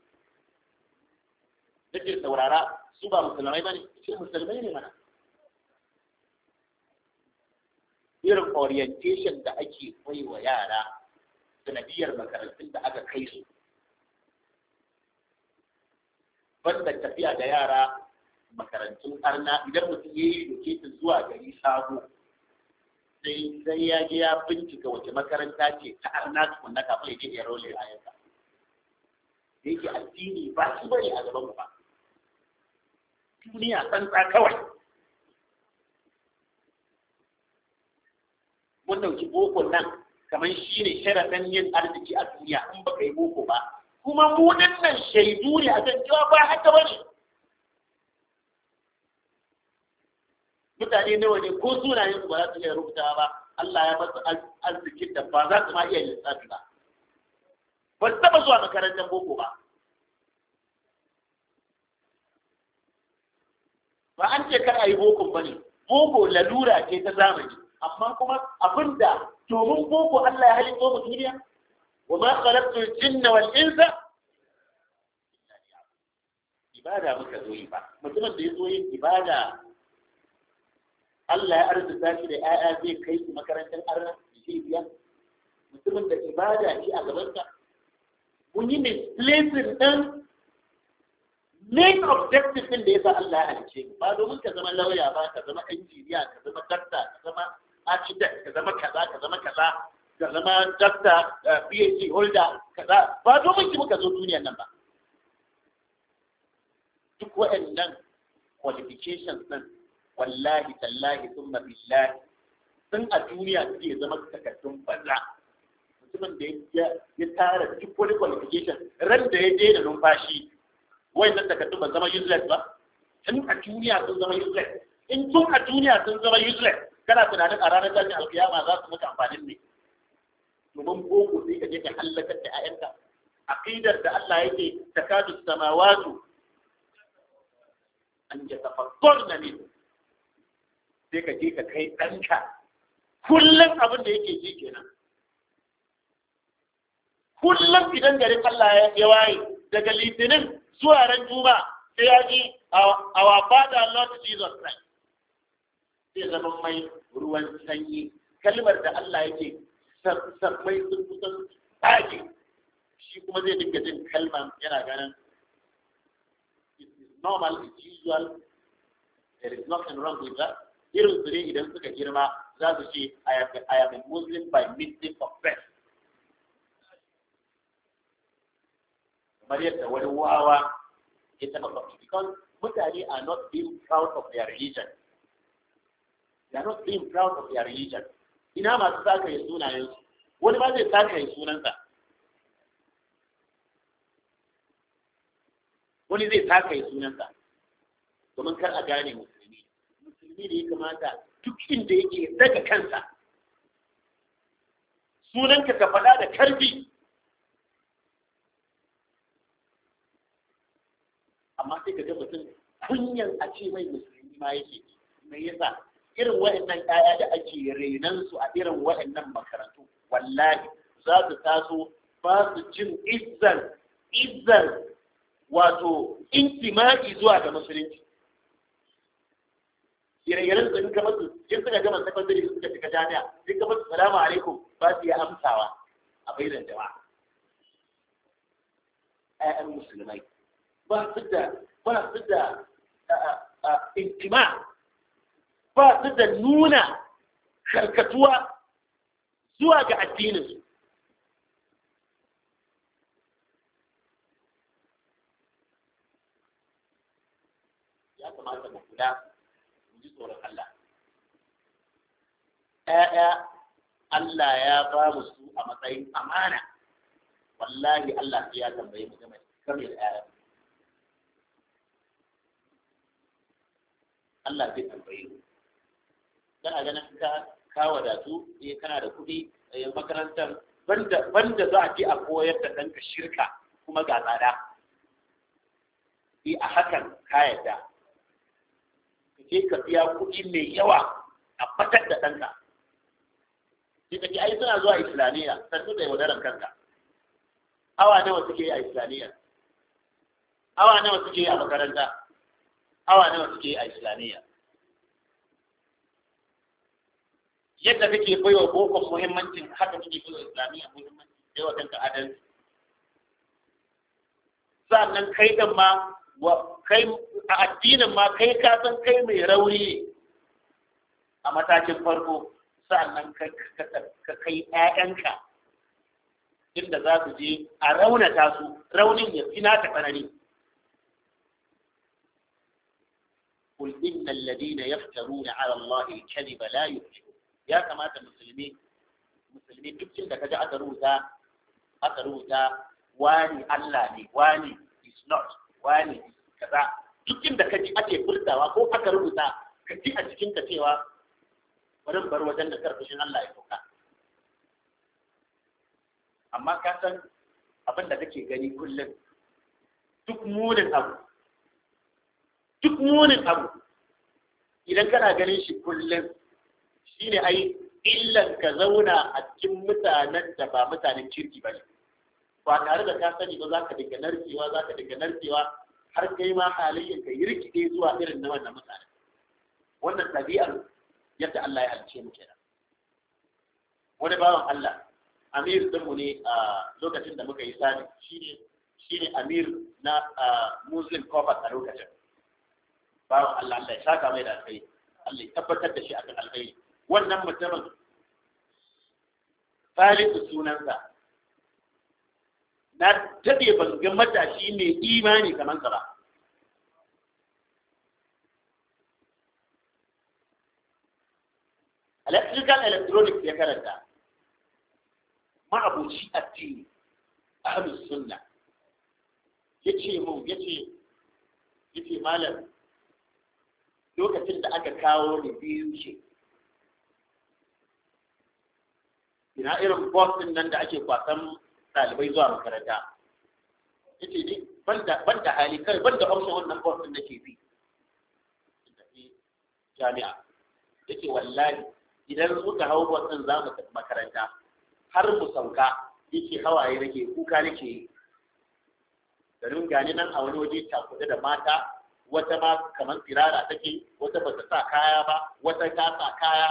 nake saurara su ba musulmai ba ne ce musulmai ne mana irin orientation da ake bai wa yara sanadiyar makarantun da aka kai su banda tafiya da yara makarantun arna idan mutum ya yi loketin zuwa gari sabo sai sai ya je ya bincika wace makaranta ce ta arna tukunna kafin ya je ya role a yanka da yake addini ba shi bane a gaban ba duniya tsantsa kawai mun dauki boko nan kamar shi ne sharaɗin yin arziki a duniya in baka yi boko ba kuma mu nan shaidu ne a kan cewa ba haka ba ne mutane nawa ne ko sunayen su ba za su iya rubuta ba Allah ya basu arzikin da ba za su ma iya lissafi ba ba su taɓa zuwa makarantar boko ba ba an ce kar a yi boko ba ne boko lalura ce ta zamani amma kuma abinda domin boko Allah ya halitto mu duniya wa ma khalaqtu al-jinna wal insa ibada muka zo yi ba mutumin da ya zo yin ibada Allah ya arzuta shi da ‘ya'ya zai kai su makarantar arna zai biya mutumin da ibada shi a gabansa mun yi misplacing ɗin main objective ɗin da ya sa Allah ya halice ba domin ka zama lauya ba ka zama injiniya ka zama dakta ka zama architect ka zama kaza ka zama kaza ka zama doctor PhD holder kaza ba domin ki muka zo duniyar nan ba duk waɗannan qualifications din wallahi tallahi thumma billahi sun a duniya suke zama takardun banza mutumin da ya tara duk wani qualification ran da ya daina numfashi wayannan takardun ba zama useless ba tun a duniya sun zama useless in tun a duniya sun zama useless kana tunanin a ranar tashin alkiyama za su maka amfanin ne domin boko sai ka je ka halakar da 'ya'yanka aqidar da Allah yake takadu samawatu an yatafakkarna min sai ka je ka kai ɗanka kullum abin da yake ji kenan kullum idan garin Allah ya waye daga litinin zuwa ran juma sai ya ji our father Lord Jesus Christ sai zama mai ruwan sanyi kalmar da Allah yake sammai sun kusan tsage shi kuma zai dinga jin kalmar yana ganin it is normal it's usual there is nothing wrong with that irin su ne idan suka girma za su ce I am a Muslim by mistake of birth kamar yadda wani wawa ya taɓa faɗi because mutane are not being proud of their religion they are not being proud of their religion ina masu saka ya sunayensu wani ma zai saka ya sunansa wani zai saka ya sunansa domin kar a gane musulmi musulmi da ya kamata duk inda yake daga kansa sunanka ka faɗa da karfi amma sai ka ga mutum kunyan a ce mai musulmi ma yake me yasa irin waɗannan ƴaƴa da ake renan su a irin waɗannan makarantu wallahi za su taso ba su jin izzan izzan wato intima'i zuwa ga musulunci ire-iren su duka masu in suka gama sakandare suka shiga jami'a duka masu salamu alaikum ba su yi amsawa a bainar jama'a ƴaƴan musulmai ba su da ba su da intima ba su da nuna karkatuwa zuwa ga addininsu ya kamata mu kula mu ji tsoron Allah ‘ya'ya Allah ya ba mu su a matsayin amana wallahi Allah sai ya tambaye mu game da ‘ya'ya Allah zai tambaye mu kana ganin ka ka wadatu eh kana da kuɗi eh makarantar banda banda za a je a koyar da ɗanka shirka kuma ga tsada eh a hakan ka yadda ka je ka biya kuɗi mai yawa a fatar da ɗanka sai ka ce ai suna zuwa islamiyya sannu da yaudaran kanka awa nawa suke yi a islamiyya awa nawa suke yi a makaranta awa nawa suke yi a islamiyya yadda kake baiwa bokon muhimmancin haka kake baiwa islamiyya muhimmancin sai wa kanka adalci sannan kai din ma wa kai a addinin ma kai ka san kai mai rauni a matakin farko sannan ka kai ƴaƴanka inda za su je a raunata su raunin ya fi naka tsanani قل إن الذين يفترون على الله الكذب لا يفلحون ya kamata musulmi musulmi duk da kaji aka rubuta aka rubuta wani Allah ne wani is not wani kaza duk inda kaji ake furtawa ko aka rubuta ka ji a cikin ka cewa bari bar wajen da karfashin Allah ya sauka amma ka san abin da kake gani kullum duk munin abu duk munin abu idan kana ganin shi kullum shi ne ai illan ka zauna a cikin mutanen da ba mutanen kirki ba ne ba tare da ka sani ba za ka dinga narkewa za ka dinga narkewa har kai ma halayyar ka yi rikide zuwa irin na wannan mutane wannan ɗabi'ar yadda Allah ya halice mu kenan wani bawan Allah amir ɗinmu ne a lokacin da muka yi sani shine shine amir na muslim corpus a lokacin bawan Allah Allah ya saka mai da alkhairi Allah ya tabbatar da shi akan alkhairi wannan mutumin Salisu sunansa na daɗe ban ga matashi mai imani kamar sa ba electrical electronics ya karanta ma'abuci addini ahlus sunna yace mun yace yace malam lokacin da aka kawo ni biyu ce ina irin bus din nan da ake kwasan ɗalibai zuwa makaranta yace ni banda banda hali kai banda option wannan bus din nake bi jami'a yace wallahi idan muka hau bus din za mu tafi makaranta har mu sauka yake hawaye nake kuka nake yi garin gani nan a wani waje cakuɗe da mata wata ma kamar tsirara take wata ba ta sa kaya ba wata ta sa kaya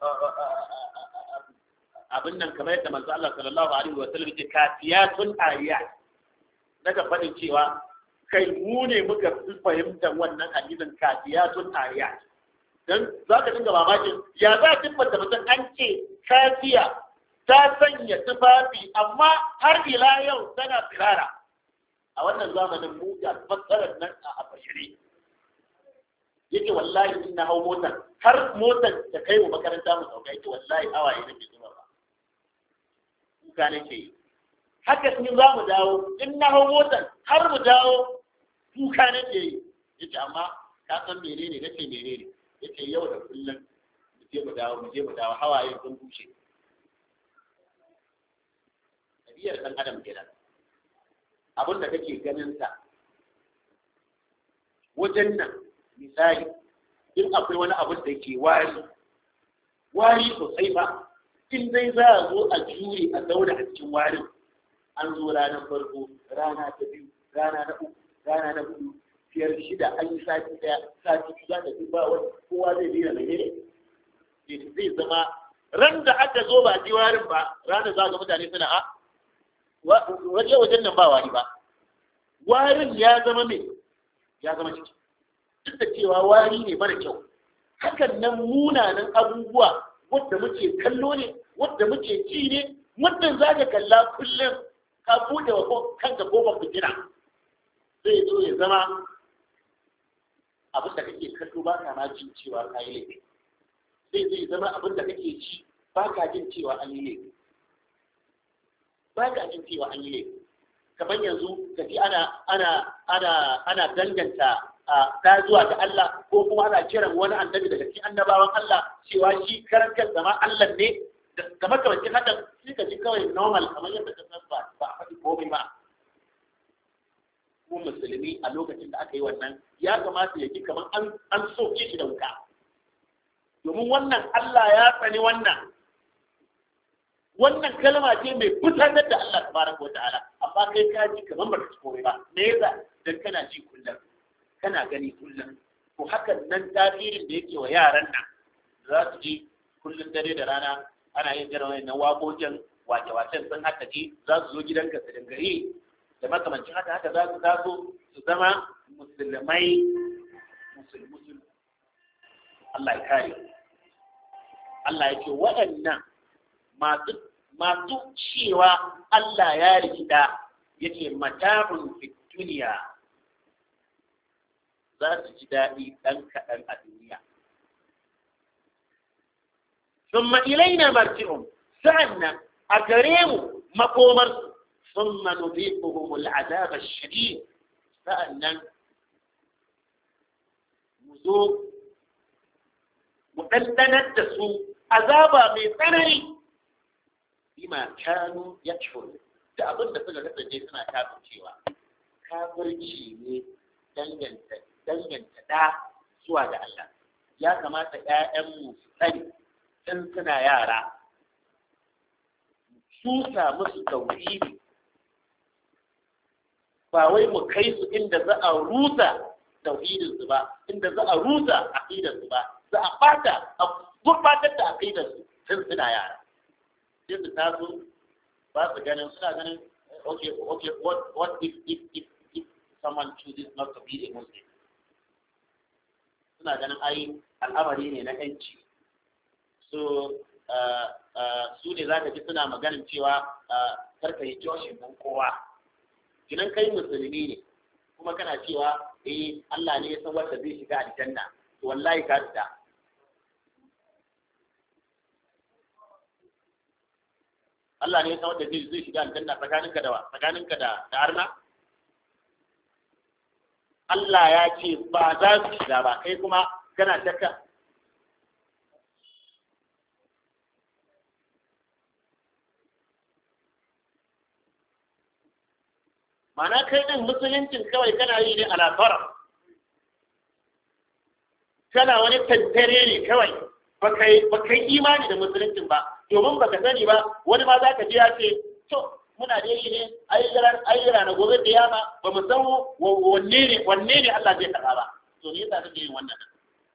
abin nan kamar yadda manzo Allah sallallahu alaihi wa sallam yake kafiyatun ayat daga faɗin cewa kai mu ne muka fi fahimtar wannan hadisin kafiyatun ayat dan za ka dinga mamakin ya za a tabbata mutum an ce kafiya ta sanya tufafi amma har ila yau tana tsirara a wannan zamanin mu ga fassarar nan a bashiri yake wallahi in na hau motar har motar ta kai wa makaranta mu sauka yake wallahi hawaye nake zuba ba kuka nake yi haka in za mu dawo in na hau motar har mu dawo kuka nake yi yace amma ka san menene nace menene yace yau da kullum mu je mu dawo mu je mu dawo hawaye sun bushe ɗabi'ar ɗan adam kenan abin da kake ganin sa wajen nan misali in akwai wani abin da ke wari wari sosai ba in dai za a zo a jure a zauna a cikin warin an zo ranar farko rana ta biyu rana na uku rana na hudu biyar shida an yi sati daya sati biyu za ta fi ba wani kowa zai dina mai ne zai zama ran da aka zo ba ji warin ba ranar za ga mutane suna a waje wajen nan ba wari ba warin ya zama mai ya zama ciki duk da cewa wari ne mara kyau hakan nan munanan abubuwa wadda muke kallo ne wadda muke ci ne muddin za ka kalla kullum ka buɗe wa kanka kofar fitina zai zo ya zama abin da kake kallo ba ka ma jin cewa ka yi laifi zai zai zama abin da kake ci ba ka jin cewa an yi laifi ba ka jin cewa an yi laifi kamar yanzu ka ji ana ana ana ana danganta ta zuwa ga Allah ko kuma ana kiran wani annabi daga cikin annabawan Allah cewa shi karan kansa ma Allah ne kamar kamar cikin hakan sai ka ji kawai normal kamar yadda ka san ba ba a faɗi komai ba ko musulmi a lokacin da aka yi wannan ya kamata ya ji kamar an an soke shi da wuka domin wannan Allah ya tsani wannan wannan kalma ce mai fitar da Allah tabaraka wata'ala amma kai ka ji kamar ba ka ci komai ba me yasa dan kana ji kullum kana gani kullum to hakan nan tasirin da yake wa yaran nan za su ji kullum dare da rana ana yin irin wannan waƙoƙin wace-wacen sun haka ji za su zo gidanka su dangare da makamancin haka haka za su taso su zama musulmai musulmusul Allah ya kare Allah ya ce waɗannan masu masu cewa Allah ya rikida yake mata'un fi duniya za su ji daɗi ɗan kaɗan a duniya. Summa ilaina marji'un sa'annan a gare mu makomar summa nuziquhum al'azab ash-shadid sa'annan mu zo mu dandanar da su azaba mai tsanani bima kanu yakfuru da abin da suka kasance suna kafircewa kafirci ne danganta danganta ɗa zuwa ga Allah ya kamata ‘ya'yanmu su sani in suna yara su musu tauhidi ba wai mu kai su inda za a rusa tauhidinsu ba inda za a rusa aqidarsu ba za a bata a gurbatar da aqidarsu tun suna yara sai su taso ba su ganin suna ganin okay okay what what if if if if someone chooses not to be a Muslim suna ganin ai al'amari ne na yanci so su ne za ka ji suna maganin cewa karka yi joshin don kowa kinan kai musulmi ne kuma kana cewa eh Allah ne ya san wanda zai shiga aljanna to wallahi ka fita Allah ne ya san wanda zai shiga aljanna tsakaninka da wa tsakaninka da da arna Allah ya ce ba za su shiga ba kai kuma kana shakka Mana kai ɗin musuluncin kawai kana yi ne alafara. Kana wani tantare ne kawai, ba kai imani da musuluncin ba, domin baka sani ba, wani ma za ka ji ya ce, to, muna da yi ne, ayyura na gobe da yama, ba mu san wanne ne, wanne ne Allah zai karɓa ba. To, me yasa kake yin wannan?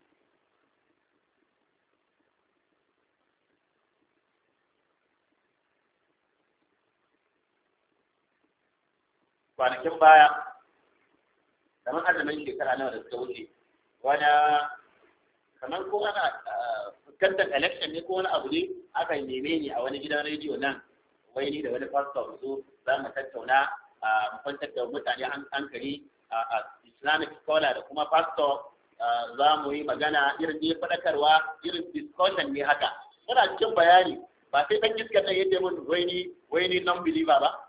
kwanakin baya kamar azumin shekara nawa da suka wuce wani kamar ko ana fuskantar election ne ko wani abu ne aka neme ni a wani gidan rediyo nan wai ni da wani pastor so za mu tattauna a kwantar da mutane hankali a islamic scholar da kuma pastor za mu yi magana irin ne faɗakarwa irin discussion ne haka muna cikin bayani ba sai ɗan iskar nan yadda mun wai ni wai ni non believer ba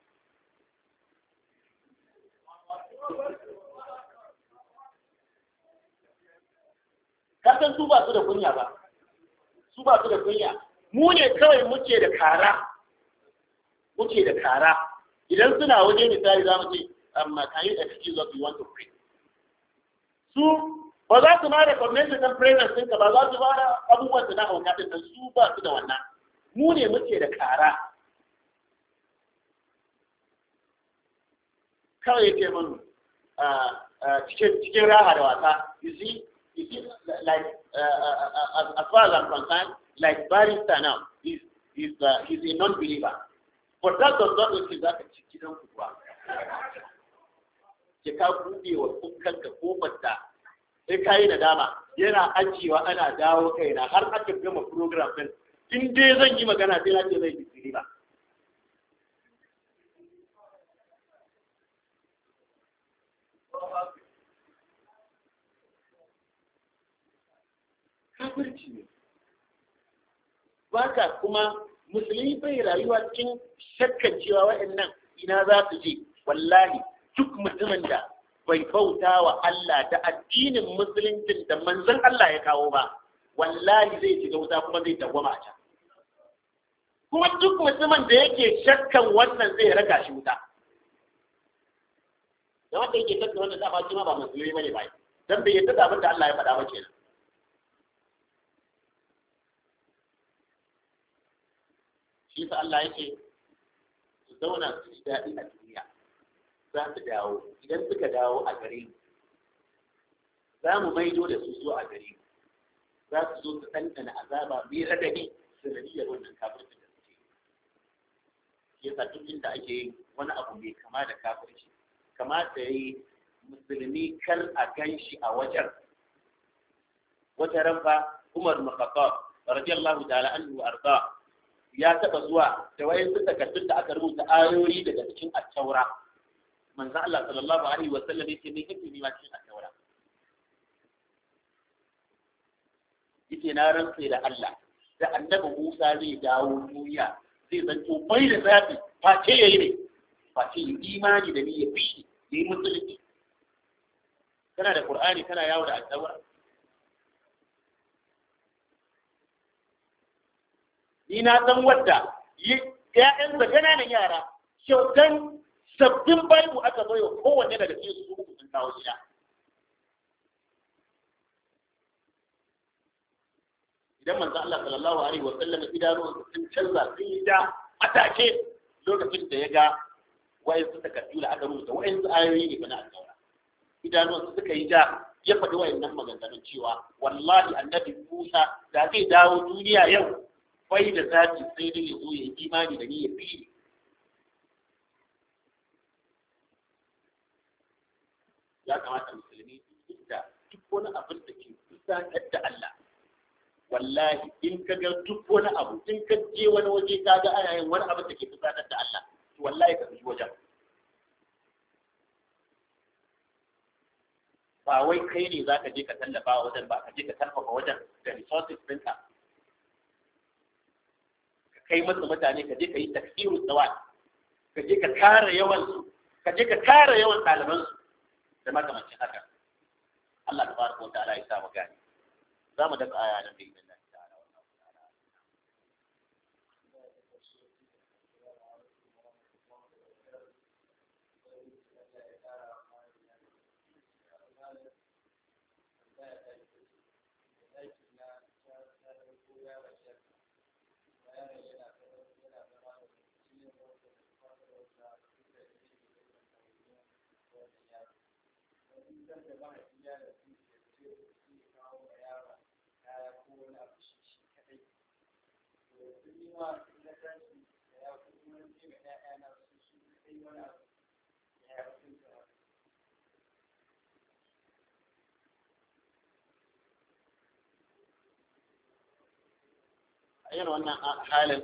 kasan su ba su da kunya ba su ba su da kunya mu ne kawai muke da kara muke da kara idan suna waje misali za mu ce amma can you excuse us we want to pray su ba za su ma da convention ɗin presence ɗinka ba za su ba da abubuwan su na hauka ɗin su ba su da wannan mu ne muke da kara kawai yake mun cikin raha da wasa you see you see like uh, uh, as far as I'm concerned like barista now he's he's uh, he's a non-believer but that does not mean za ka ci gidan ku ba ke ka buɗe wa kanka kofar da sai ka yi nadama yana ajiyewa ana dawo kaina har aka gama program din in dai zan yi magana sai na ce zai yi ba kafirci ne baka kuma musulmi bai rayuwa cikin shakkan cewa waɗannan ina za su je wallahi duk mutumin da bai bauta wa Allah da addinin musuluncin da manzon Allah ya kawo ba wallahi zai shiga wuta kuma zai dawwama a can kuma duk mutumin da yake shakkan wannan zai raka shi wuta da wanda yake shakkan wannan dama shi ma ba musulmi bane ba dan bai yadda da abin da Allah ya faɗa ba kenan shi sa Allah yake su zauna su ji daɗi a duniya za su dawo idan suka dawo a gare mu za mu maido da su zuwa a gare mu za su zo su ɗanɗana azaba mai radadi sanadiyar wannan kafirci da suke shi yasa duk inda ake yin wani abu mai kama da kafirci kamata ya yi musulmi kar a gan shi a wajen wata ranfa Umar bin Khattab radiyallahu ta'ala anhu arda ya taɓa zuwa da wayan su takardun da aka rubuta ayoyi daga cikin at-taura manzo Allah sallallahu alaihi wa sallam yake me kake nema cikin at-taura yake na rantsa da Allah da annabi Musa zai dawo duniya zai zanto bai da zafi face yayi ne face yi imani da ni ya fi ya yi musulunci kana da Qur'ani kana yawo da at-taura ni na san wadda ‘ya'yan da ƙananan yara kyautan sabbin baibu aka bayo kowanne daga cikin su uku sun kawo gida. Idan manzo Allah sallallahu alaihi wa sallam idanuwan sun canza sun yi da atake lokacin da ya ga wayan su takardu da aka rubuta wayan su ayoyi ne na alƙawara. Idanuwan su suka yi da ya faɗi wayannan maganganun cewa wallahi annabi Musa da zai dawo duniya yau bai da zafi sai dai ya zo ya yi imani da ni ya fi ya kamata musulmi duk da duk wani abin da ke kusantar da Allah wallahi in ka ga duk wani abu in ka je wani waje ka ga ana yin wani abu da ke fusatar da Allah to wallahi ka fi wajen ba wai kai ne za ka je ka tallafa wajen ba ka je ka tallafa wajen da resources ɗinka ka kai masa mutane ka je ka yi tafsiru tsawon ka je ka kare yawan su ka je ka kare yawan ɗaliban su da makamancin haka Allah ta baraka wa ta'ala ya sa mu gani za mu daga aya nan da idan Allah ta'ala wallahu ta'ala a yin wannan halin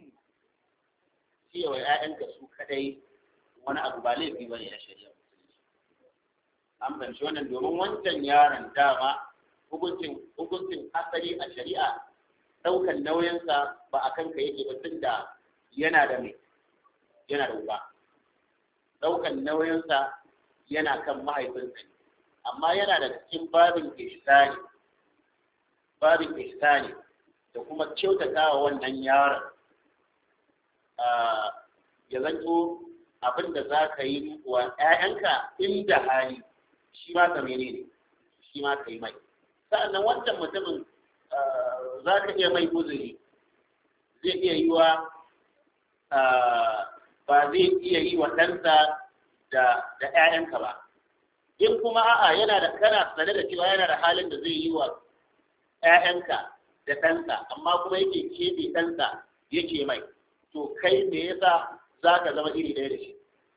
cewa ‘ya'yanka su kadai wani abu ba laifi ba ne na shari'a an fahimci wannan domin wancan yaron dama hukuncin hukuncin asali a shari'a ɗaukan nauyinsa ba a kanka yake ba tun da yana da mai yana da uba ɗaukan nauyinsa yana kan mahaifinsa ne amma yana da cikin babin ihsani babin ihsani da kuma kyautata wa wannan yaron ya zanto abin da za ka yi wa ‘ya'yanka inda hali shi ma ka mene ne shi ma ka yi mai sa'annan wancan mutumin za ka iya mai uzuri zai iya yi wa ba zai iya yi wa ɗansa da ‘ya'yanka ba in kuma a'a yana da kana sane da cewa yana da halin da zai yi wa ‘ya'yanka da ɗansa amma kuma yake keɓe ɗansa yake mai to kai me yasa za ka zama iri ɗaya da shi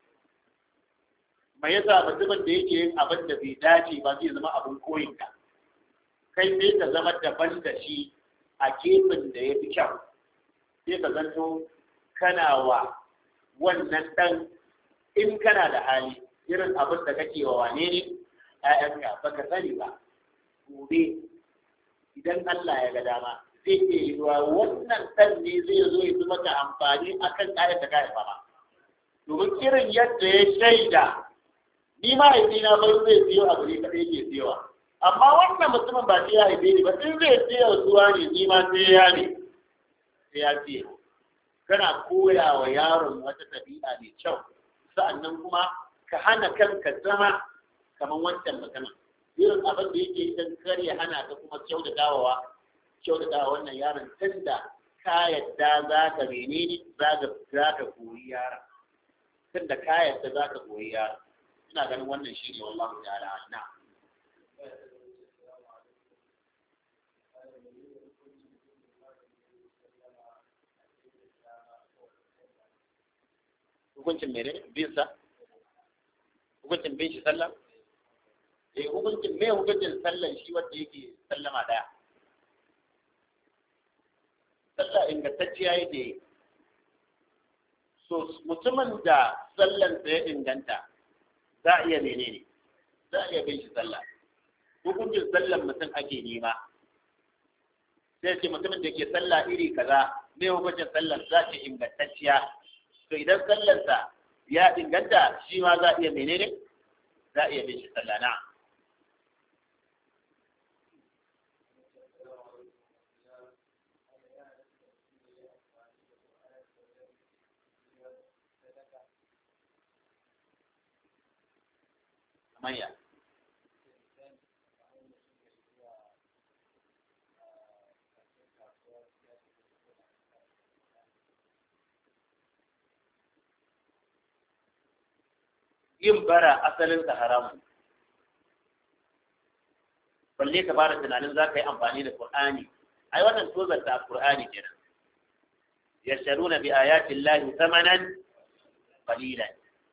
me yasa mutumin da yake yin abin da bai dace ba zai zama abin koyinka kai sai ka zama daban da shi a gefen da ya fi kyau sai ka zanto kana wa wannan ɗan in kana da hali irin abin da kake wa wane ne ‘ya'yanka ba ka sani ba gobe idan Allah ya ga dama zai iya yi wa wannan ɗan ne zai zo ya zama maka amfani a kan ƙayar da kayan ba domin irin yadda ya shaida ni mahaifina bai zai siyo abu ne kaɗai ke siyowa amma wannan mutumin ba sai ya haife ni ba in zai siya zuwa ne ni ma sai ya ne sai ya siya kana koya wa yaron wata ɗabi'a mai kyau sa'annan kuma ka hana kanka zama kamar wancan mutumin irin abin da yake idan kar ya hana ka kuma kyau da dawowa kyau da dawowa wannan yaron tun da ka yadda za ka menene za ka koyi yaron tun da ka yadda za ka koyi yaron ina ganin wannan shi ne wallahu ta'ala na hukuncin mere bin sa hukuncin bin shi sallah eh hukuncin me hukuncin sallan shi wanda yake sallama daya sallah ingantacciya yake so mutumin da sallan sa ya inganta za a iya menene za a iya bin shi sallah hukuncin sallan mutum ake nema sai ce mutumin da ke sallah iri kaza me hukuncin sallan za ce ingantacciya to idan sallarsa ya inganta shi ma za a iya menene za a iya bin shi sallah na manya yin bara asalinsa haramun balle ka fara tunanin za ka yi amfani da Qur'ani ai wannan tozarta Qur'ani kenan yasharuna bi ayati llahi thamanan qalilan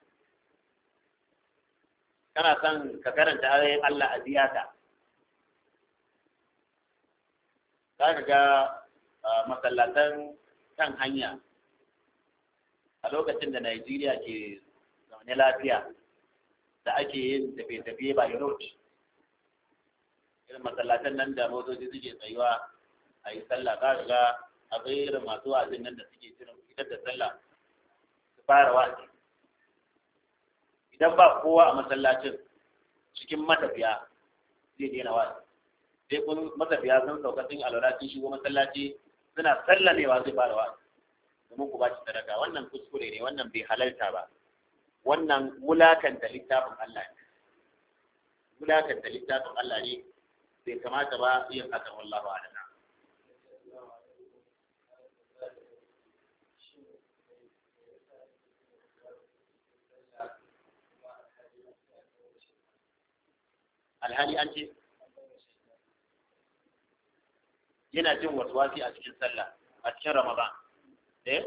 kana son ka karanta ayoyin Allah a ziyata za ka ga masallatan kan hanya a lokacin da Najeriya ke zaune lafiya da ake yin tafiye-tafiye by road irin masallatan nan da motoci suke tsayuwa a yi sallah za ka ga akwai irin masu wa'azin nan da suke jiran fitar da sallah su fara wa'azi idan ba kowa a masallacin cikin matafiya zai daina wa'azi sai kun matafiya sun sauka sun alwala sun shigo masallaci suna sallamewa zai fara wa'azi domin ku ba shi sadaka wannan kuskure ne wannan bai halarta ba wannan wulakanta littafin Allah ne wulakanta littafin Allah ne bai kamata ba yin hakan wallahu a'lam alhali an ce yana jin waswasi a cikin sallah a cikin ramadan eh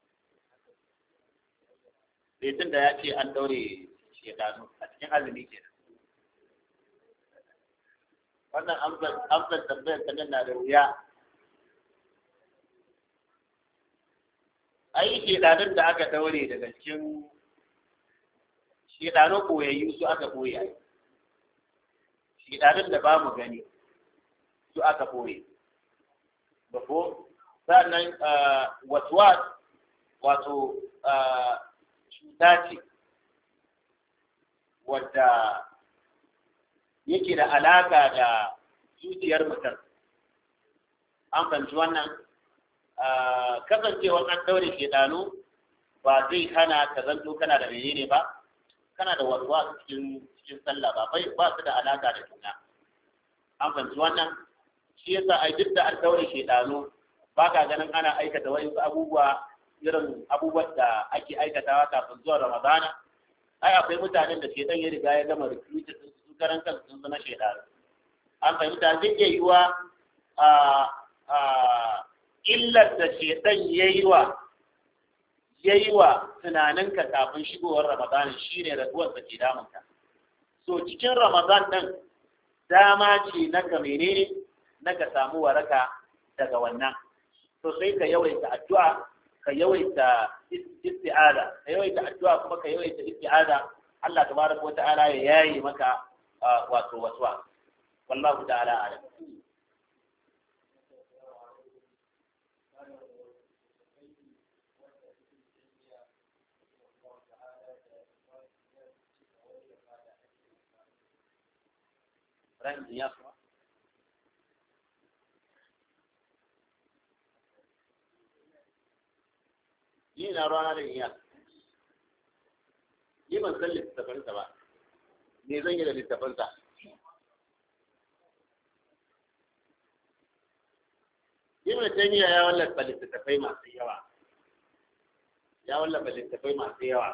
sai tun da ya ce an daure shekaru a cikin azumi ke wannan amsar tambayar ta na da wuya ai shekarun da aka daure daga cikin shekaru koyayyu su aka koya shekarun da ba mu gani su aka koye da ko sannan waswas wato cuta ce wadda yake da alaka da zuciyar mutum an fahimci wannan kasancewar an daure shedanu ba zai hana ka zanto kana da menene ba kana da waswas cikin cikin sallah ba bai ba su da alaka da juna an fahimci wannan shi yasa ai duk da an daure shedanu ba ka ganin ana aikata wasu abubuwa irin abubuwan da ake aikatawa kafin zuwa ramadana ai akwai mutanen da shedan ya riga ya gama recruited sun su karan kansu sun zama shedanu an fahimta zai iya yiwa a a illar da shedan ya yi wa ya yi wa tunaninka kafin shigowar ramadana shine raguwar da ke damunka so cikin ramadan ɗin dama ce na ka menene na ka samu waraka daga wannan to sai ka yawaita addu'a ka yawaita isti'ada ka yawaita addu'a kuma ka yawaita isti'ada Allah tabaraka wata'ala ya yaye maka wato waswa wallahu ta'ala alam Rahim ya kuma ni na rana da iya ni ban san littafansa ba me zan yi da littafansa ibn taymiya ya wallafa littattafai masu yawa ya wallafa littattafai masu yawa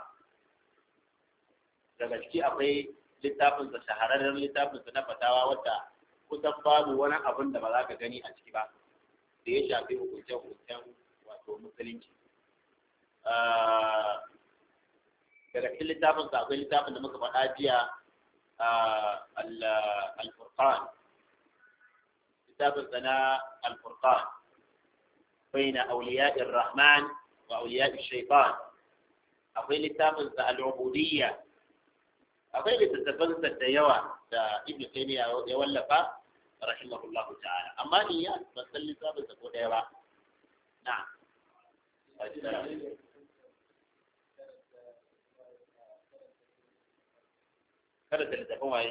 daga ciki akwai littafinsa shahararren littafinsa na fatawa wadda kusan babu wani abin da ba za ka gani a ciki ba da ya shafi hukuncen-hukuncen wato musulunci daga cikin littafin sa akwai littafin da muka faɗa jiya al-furqan littafin sa na al-furqan baina awliya'i rahman wa awliya'i shaytan akwai littafin sa al-ubudiyya akwai littattafan sa da yawa da ibnu taymiya ya wallafa rahimahullahu ta'ala amma ni ya ban san littafin sa ko daya ba na'am kada da littafin waye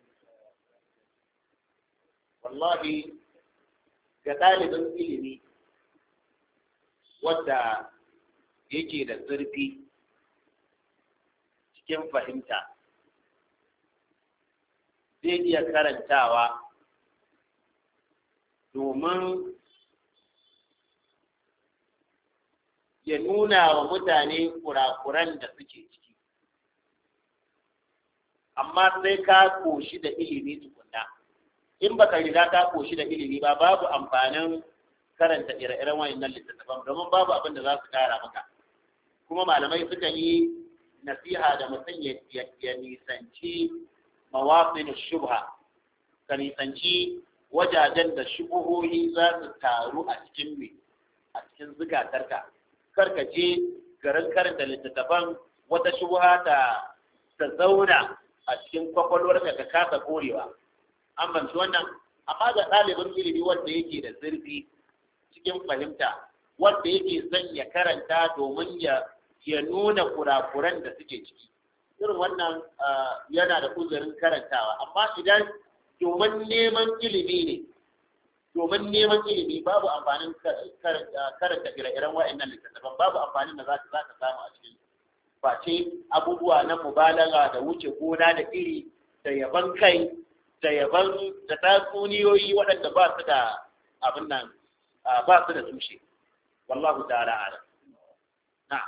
wallahi ga ɗalibin ilimi wadda yake da zurfi cikin fahimta zai iya karantawa domin ya nuna wa mutane kurakuran da suke ciki amma sai ka koshi da ilimi tukunna in baka riga ka koshi da ilimi ba babu amfanin karanta ire-iren wayannan littattafan domin babu abin da za su kara maka kuma malamai suka yi nasiha da mutum ya nisanci mawafin shubha ka nisanci wajajen da shubuhohi za su taru a cikin me a cikin zukatarka kar ka je garin karanta littattafan wata shubuha ta ta zauna a cikin kwakwalwarka ka kasa korewa an banci wannan amma ga ɗalibin ilimi wanda yake da zurfi cikin fahimta wanda yake son ya karanta domin ya ya nuna kurakuran da suke ciki irin wannan yana da uzurin karantawa amma idan domin neman ilimi ne domin neman ilimi babu amfanin karanta ire-iren wa'annan littattafan babu amfanin da za ka samu a cikin face abubuwa na mubalaga da wuce gona da iri da yaban kai da yaban da tatsuniyoyi waɗanda ba su da abin nan ba su da tushe wallahu ta'ala ala na'am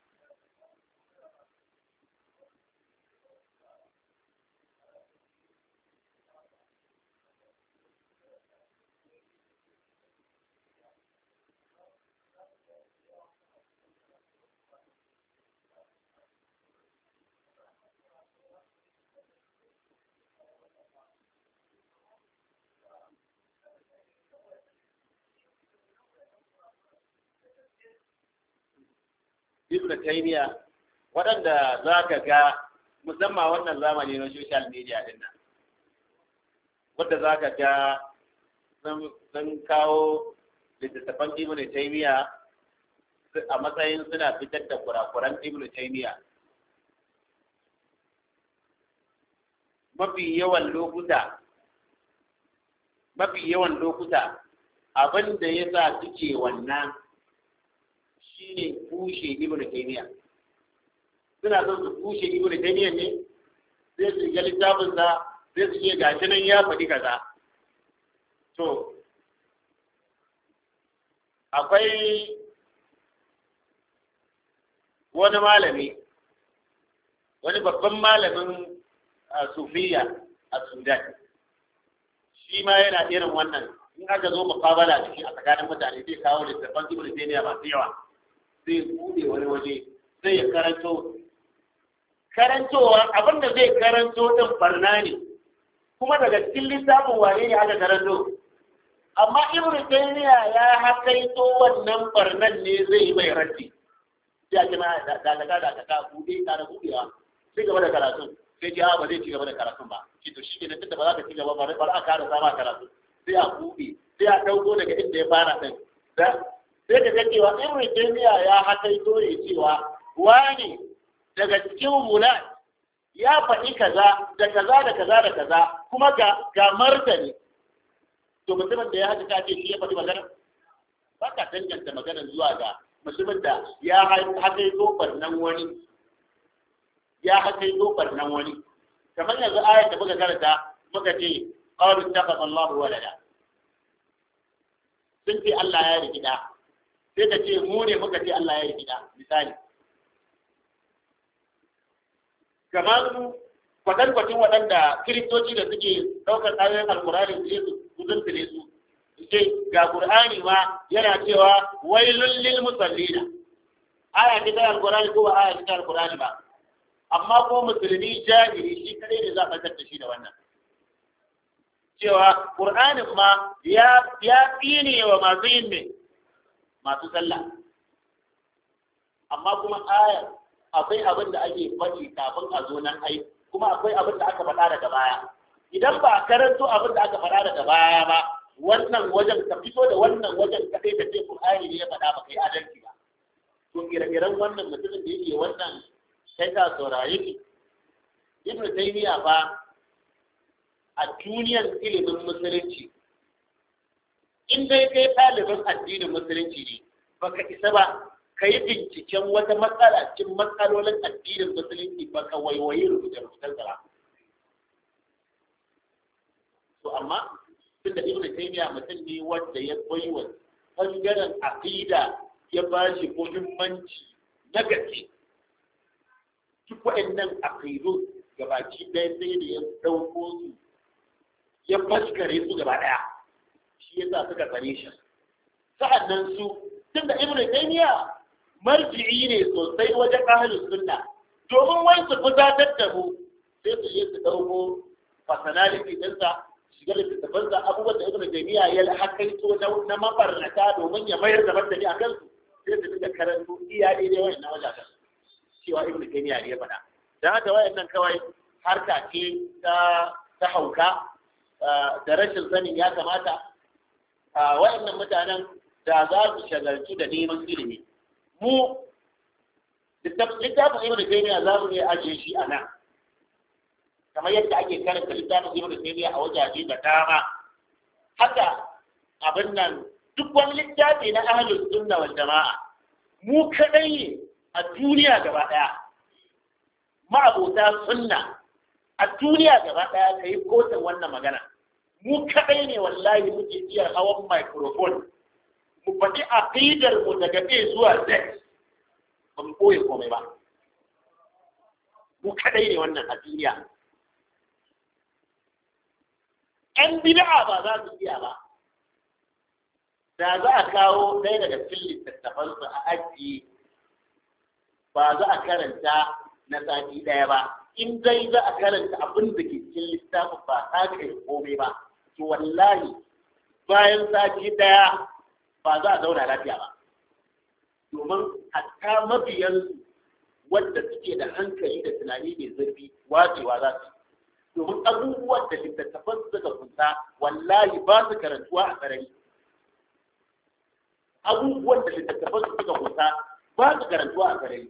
ibn taymiya waɗanda za ka ga musamman wannan zamani na social media din nan wadda za ka ga sun kawo littattafan ibn taymiya a matsayin suna fitar da kurakuran ibn taymiya mafi yawan lokuta mafi yawan lokuta abin da ya sa suke wannan shine kushe ibn taymiya suna son su kushe ibn taymiya ne sai su ga littafin sa sai su ce gashi nan ya faɗi kaza to akwai wani malami wani babban malamin sufiya a sudan shi ma yana irin wannan in aka zo mukabala da shi a tsakanin mutane zai kawo littattafan ibn taymiya masu yawa zai bude wani waje zai ya karanto karantowa abinda zai karanto din barna ne kuma daga cikin littafin wane ne aka karanto amma ibnu taymiya ya hakaito wannan barnan ne zai mai raddi sai a kima da da da da ka bude ka da budewa sai gaba da karatun sai ji ba zai ci gaba da karatun ba ki to shi kenan tunda ba za ka ci gaba ba ba a kara sama karatu sai a bude sai a dauko daga inda ya fara din sai ka ga cewa ibnu taymiya ya hakaito ne cewa wani daga cikin mulan ya faɗi kaza da kaza da kaza da kaza kuma ga ga martani to mutumin da ya haka ka ce shi ya faɗi magana ba ka danganta magana zuwa ga mutumin da ya haka zo barnan wani ya haka zo barnan wani kamar yanzu ayat da muka karanta muka ce qalu takhadha Allahu walada sun ce Allah ya rikida sai ka ce mu ne muka ce Allah ya rikida misali kamar kwatankwacin waɗanda kiristoci da suke ɗaukar ayoyin alkurani su je su zuntule su ce ga qur'ani ma yana cewa wailul lil musallina aya ce ta alkurani ko ba aya ce ta alkurani ba amma ko musulmi jahili shi kadai ne za a fatar da shi da wannan cewa qur'anin ma ya ya tsine wa masu yin ne masu sallah amma kuma aya akwai abin da ake faɗi kafin a zo nan ai kuma akwai abin da aka faɗa daga baya idan ba a karanto abin da aka faɗa daga baya ba wannan wajen ka fito da wannan wajen kaɗai ka ce Qur'ani ne ya faɗa ba kai adalci ba to ire-iren wannan mutumin da yake wannan sai ka saurare ki Ibn Taymiyyah ba a duniyar ilimin musulunci in dai kai ɗalibin addinin musulunci ne baka isa ba ka yi binciken wata matsala cikin matsalolin addinin musulunci ba ka waiwayi rubuce-rubucen ba. To amma tunda Ibn Taymiyyah mutum ne wanda ya baiwa bangaren aqida ya ba shi muhimmanci na gaske. Duk waɗannan aqidu gabaki ɗaya sai da ya ɗauko su ya faskare su gaba ɗaya. Shi yasa suka tsare shi. Sa'annan su tunda Ibn Taymiyyah marji'i ne sosai wajen ahalin sunna domin wai su fusatar da mu sai su je su ɗauko personality ɗinsa su shiga littattafan da abubuwan da ibnu taymiya ya hakaito na na mabarnata domin ya mayar da martani akan su sai su dinga karanto iya daidai wayannan wajajen cewa ibnu taymiya ne ya faɗa dan haka wayannan kawai harka ce ta ta hauka da rashin sanin ya kamata wayannan mutanen da za su shagaltu da neman ilimi mu littafin ibn taymiya za mu iya ajiye shi a nan kamar yadda ake karanta littafin ibn taymiya a wajaje da dama haka abin nan duk wani littafi na ahlus sunna wal jama'a mu kadai ne a duniya gaba daya ma'abota sunna a duniya gaba daya kai kotun wannan magana mu kadai ne wallahi muke iya hawan microphone mu faɗi aqidar mu daga A zuwa Z ba mu ɓoye komai ba mu kadai ne wannan a duniya ‘yan bid'a ba za su iya ba da za a kawo ɗaya daga cikin littattafansu a ajiye ba za a karanta na sati ɗaya ba in dai za a karanta abin da ke cikin littafin ba ta kai komai ba to wallahi bayan sati ɗaya ba za a zauna lafiya ba domin hatta mabiyansu wadda suke da hankali da tunani mai zurfi wacewa za su domin abubuwan da littattafan suka kunsa wallahi ba su karantuwa a sarari abubuwan da littattafan suka kunsa ba su karantuwa a sarari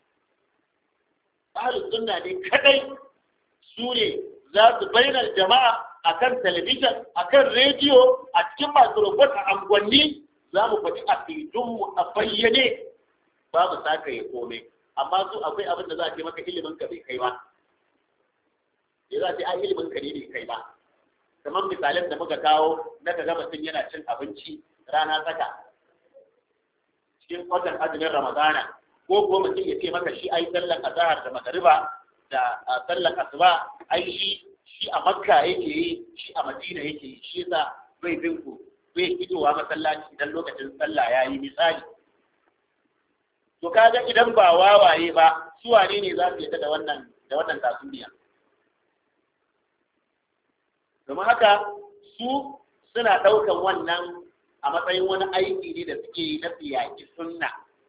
ahlus sunna ne kadai su ne za su bayyana jama'a akan talabijin akan rediyo a cikin microphone a angwanni za mu faɗi aƙidunmu a bayyane babu saka ya komai amma su akwai abin da za a ce maka ilimin ka bai kai ba ya za a ce a ilimin ka ne bai kai ba kamar misalin da muka kawo na ka gama sun yana cin abinci rana tsaka cikin watan azumin ramadana ko ko mutum ya ce maka shi ai sallan azhar da magariba da sallan asuba ai shi shi a makka yake yi shi a madina yake yi shi yasa bai bin ku bai fitowa masallaci idan lokacin sallah ya yi misali to kaga idan ba wawaye ba su wane ne za su yi da wannan da wannan tasiriya domin haka su suna ɗaukan wannan a matsayin wani aiki ne da suke yi na tsiyaki sunna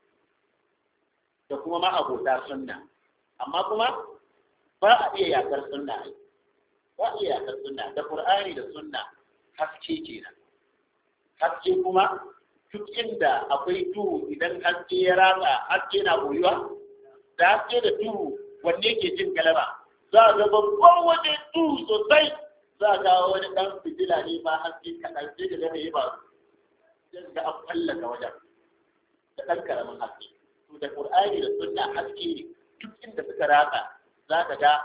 da kuma ma'abota sunna amma kuma ba a iya yakar sunna ba a iya yakar sunna da qur'ani da sunna haske kenan haske kuma duk inda akwai duhu idan haske ya ratsa haske na koyuwa da haske da duhu wanne ke jin galaba za a ga babban waje duhu sosai za a kawo wani dan fitila ne ma haske kaɗan sai da gane ba sai ga an fallaka wajen da ɗan karamin haske to da qur'ani da sunna haske ne duk inda suka ratsa za ka ga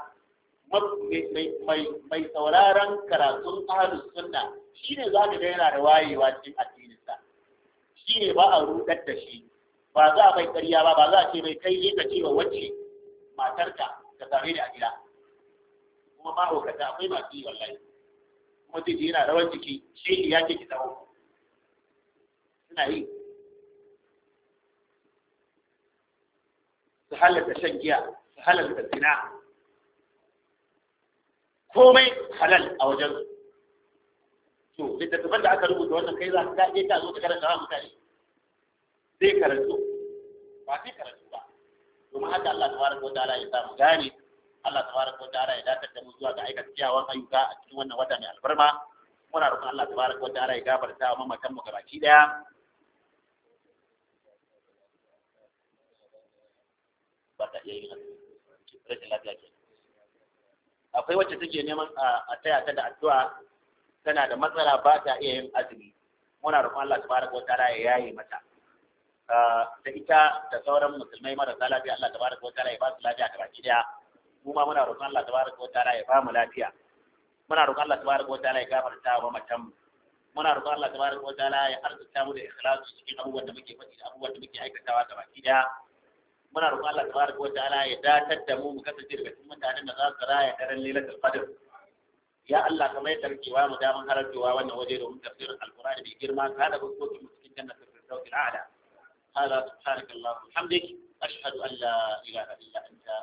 mai sauraron karatun ahlus sunna shine za ka ga yana da wayewa cikin addininsa shi ne ba a rudar da shi ba za a bai ƙarya ba ba za a ce mai kai ne ka ce wa wacce matarka ka same ni a gida kuma mahaukata akwai masu yi wallahi kuma zai je yana rawar jiki shi ya ce ki tsawo suna yi su halarta shan giya su halarta zina komai halal a wajen to littattafan da aka rubuta wannan kai za ka je ka zo ka karanta wa mutane zai karantu ba zai karantu ba domin haka Allah tabaraka wa ta'ala ya samu gane Allah tabaraka wa ta'ala ya dakatar da mu zuwa ga aikata kyawawan ayyuka a cikin wannan wata mai albarma muna roƙon Allah tabaraka wa ta'ala ya gafarta wa mamatan mu gabaki daya ba ta iya yin rashin lafiya ke akwai wacce take neman a taya ta da addu'a tana da matsala ba ta iya yin azumi muna roƙon Allah tabaraka wa ta'ala ya yaye mata da ita da sauran musulmai marasa lafiya Allah tabaraka wa ta'ala ya ba su lafiya ta baki daya mu ma muna roƙon Allah tabaraka wa ta'ala ya ba mu lafiya muna roƙon Allah tabaraka wa ta'ala ya gafarta wa matan muna roƙon Allah tabaraka wa ta'ala ya arzuta mu da ikhlasu cikin abubuwan da muke faɗi da abubuwan da muke aikatawa ta baki daya muna roƙon Allah tabaraka wa ta'ala ya datar da mu mu kasance daga cikin mutanen da za su raya daren lailatul qadr ya Allah kamar yadda kake wa mu daman halarcewa wannan waje domin tafsirin alqur'ani mai girma ka da fuskokin mu cikin jannatul firdaus al'ala هذا سبحانك اللهم وبحمدك أشهد أن لا إله إلا أنت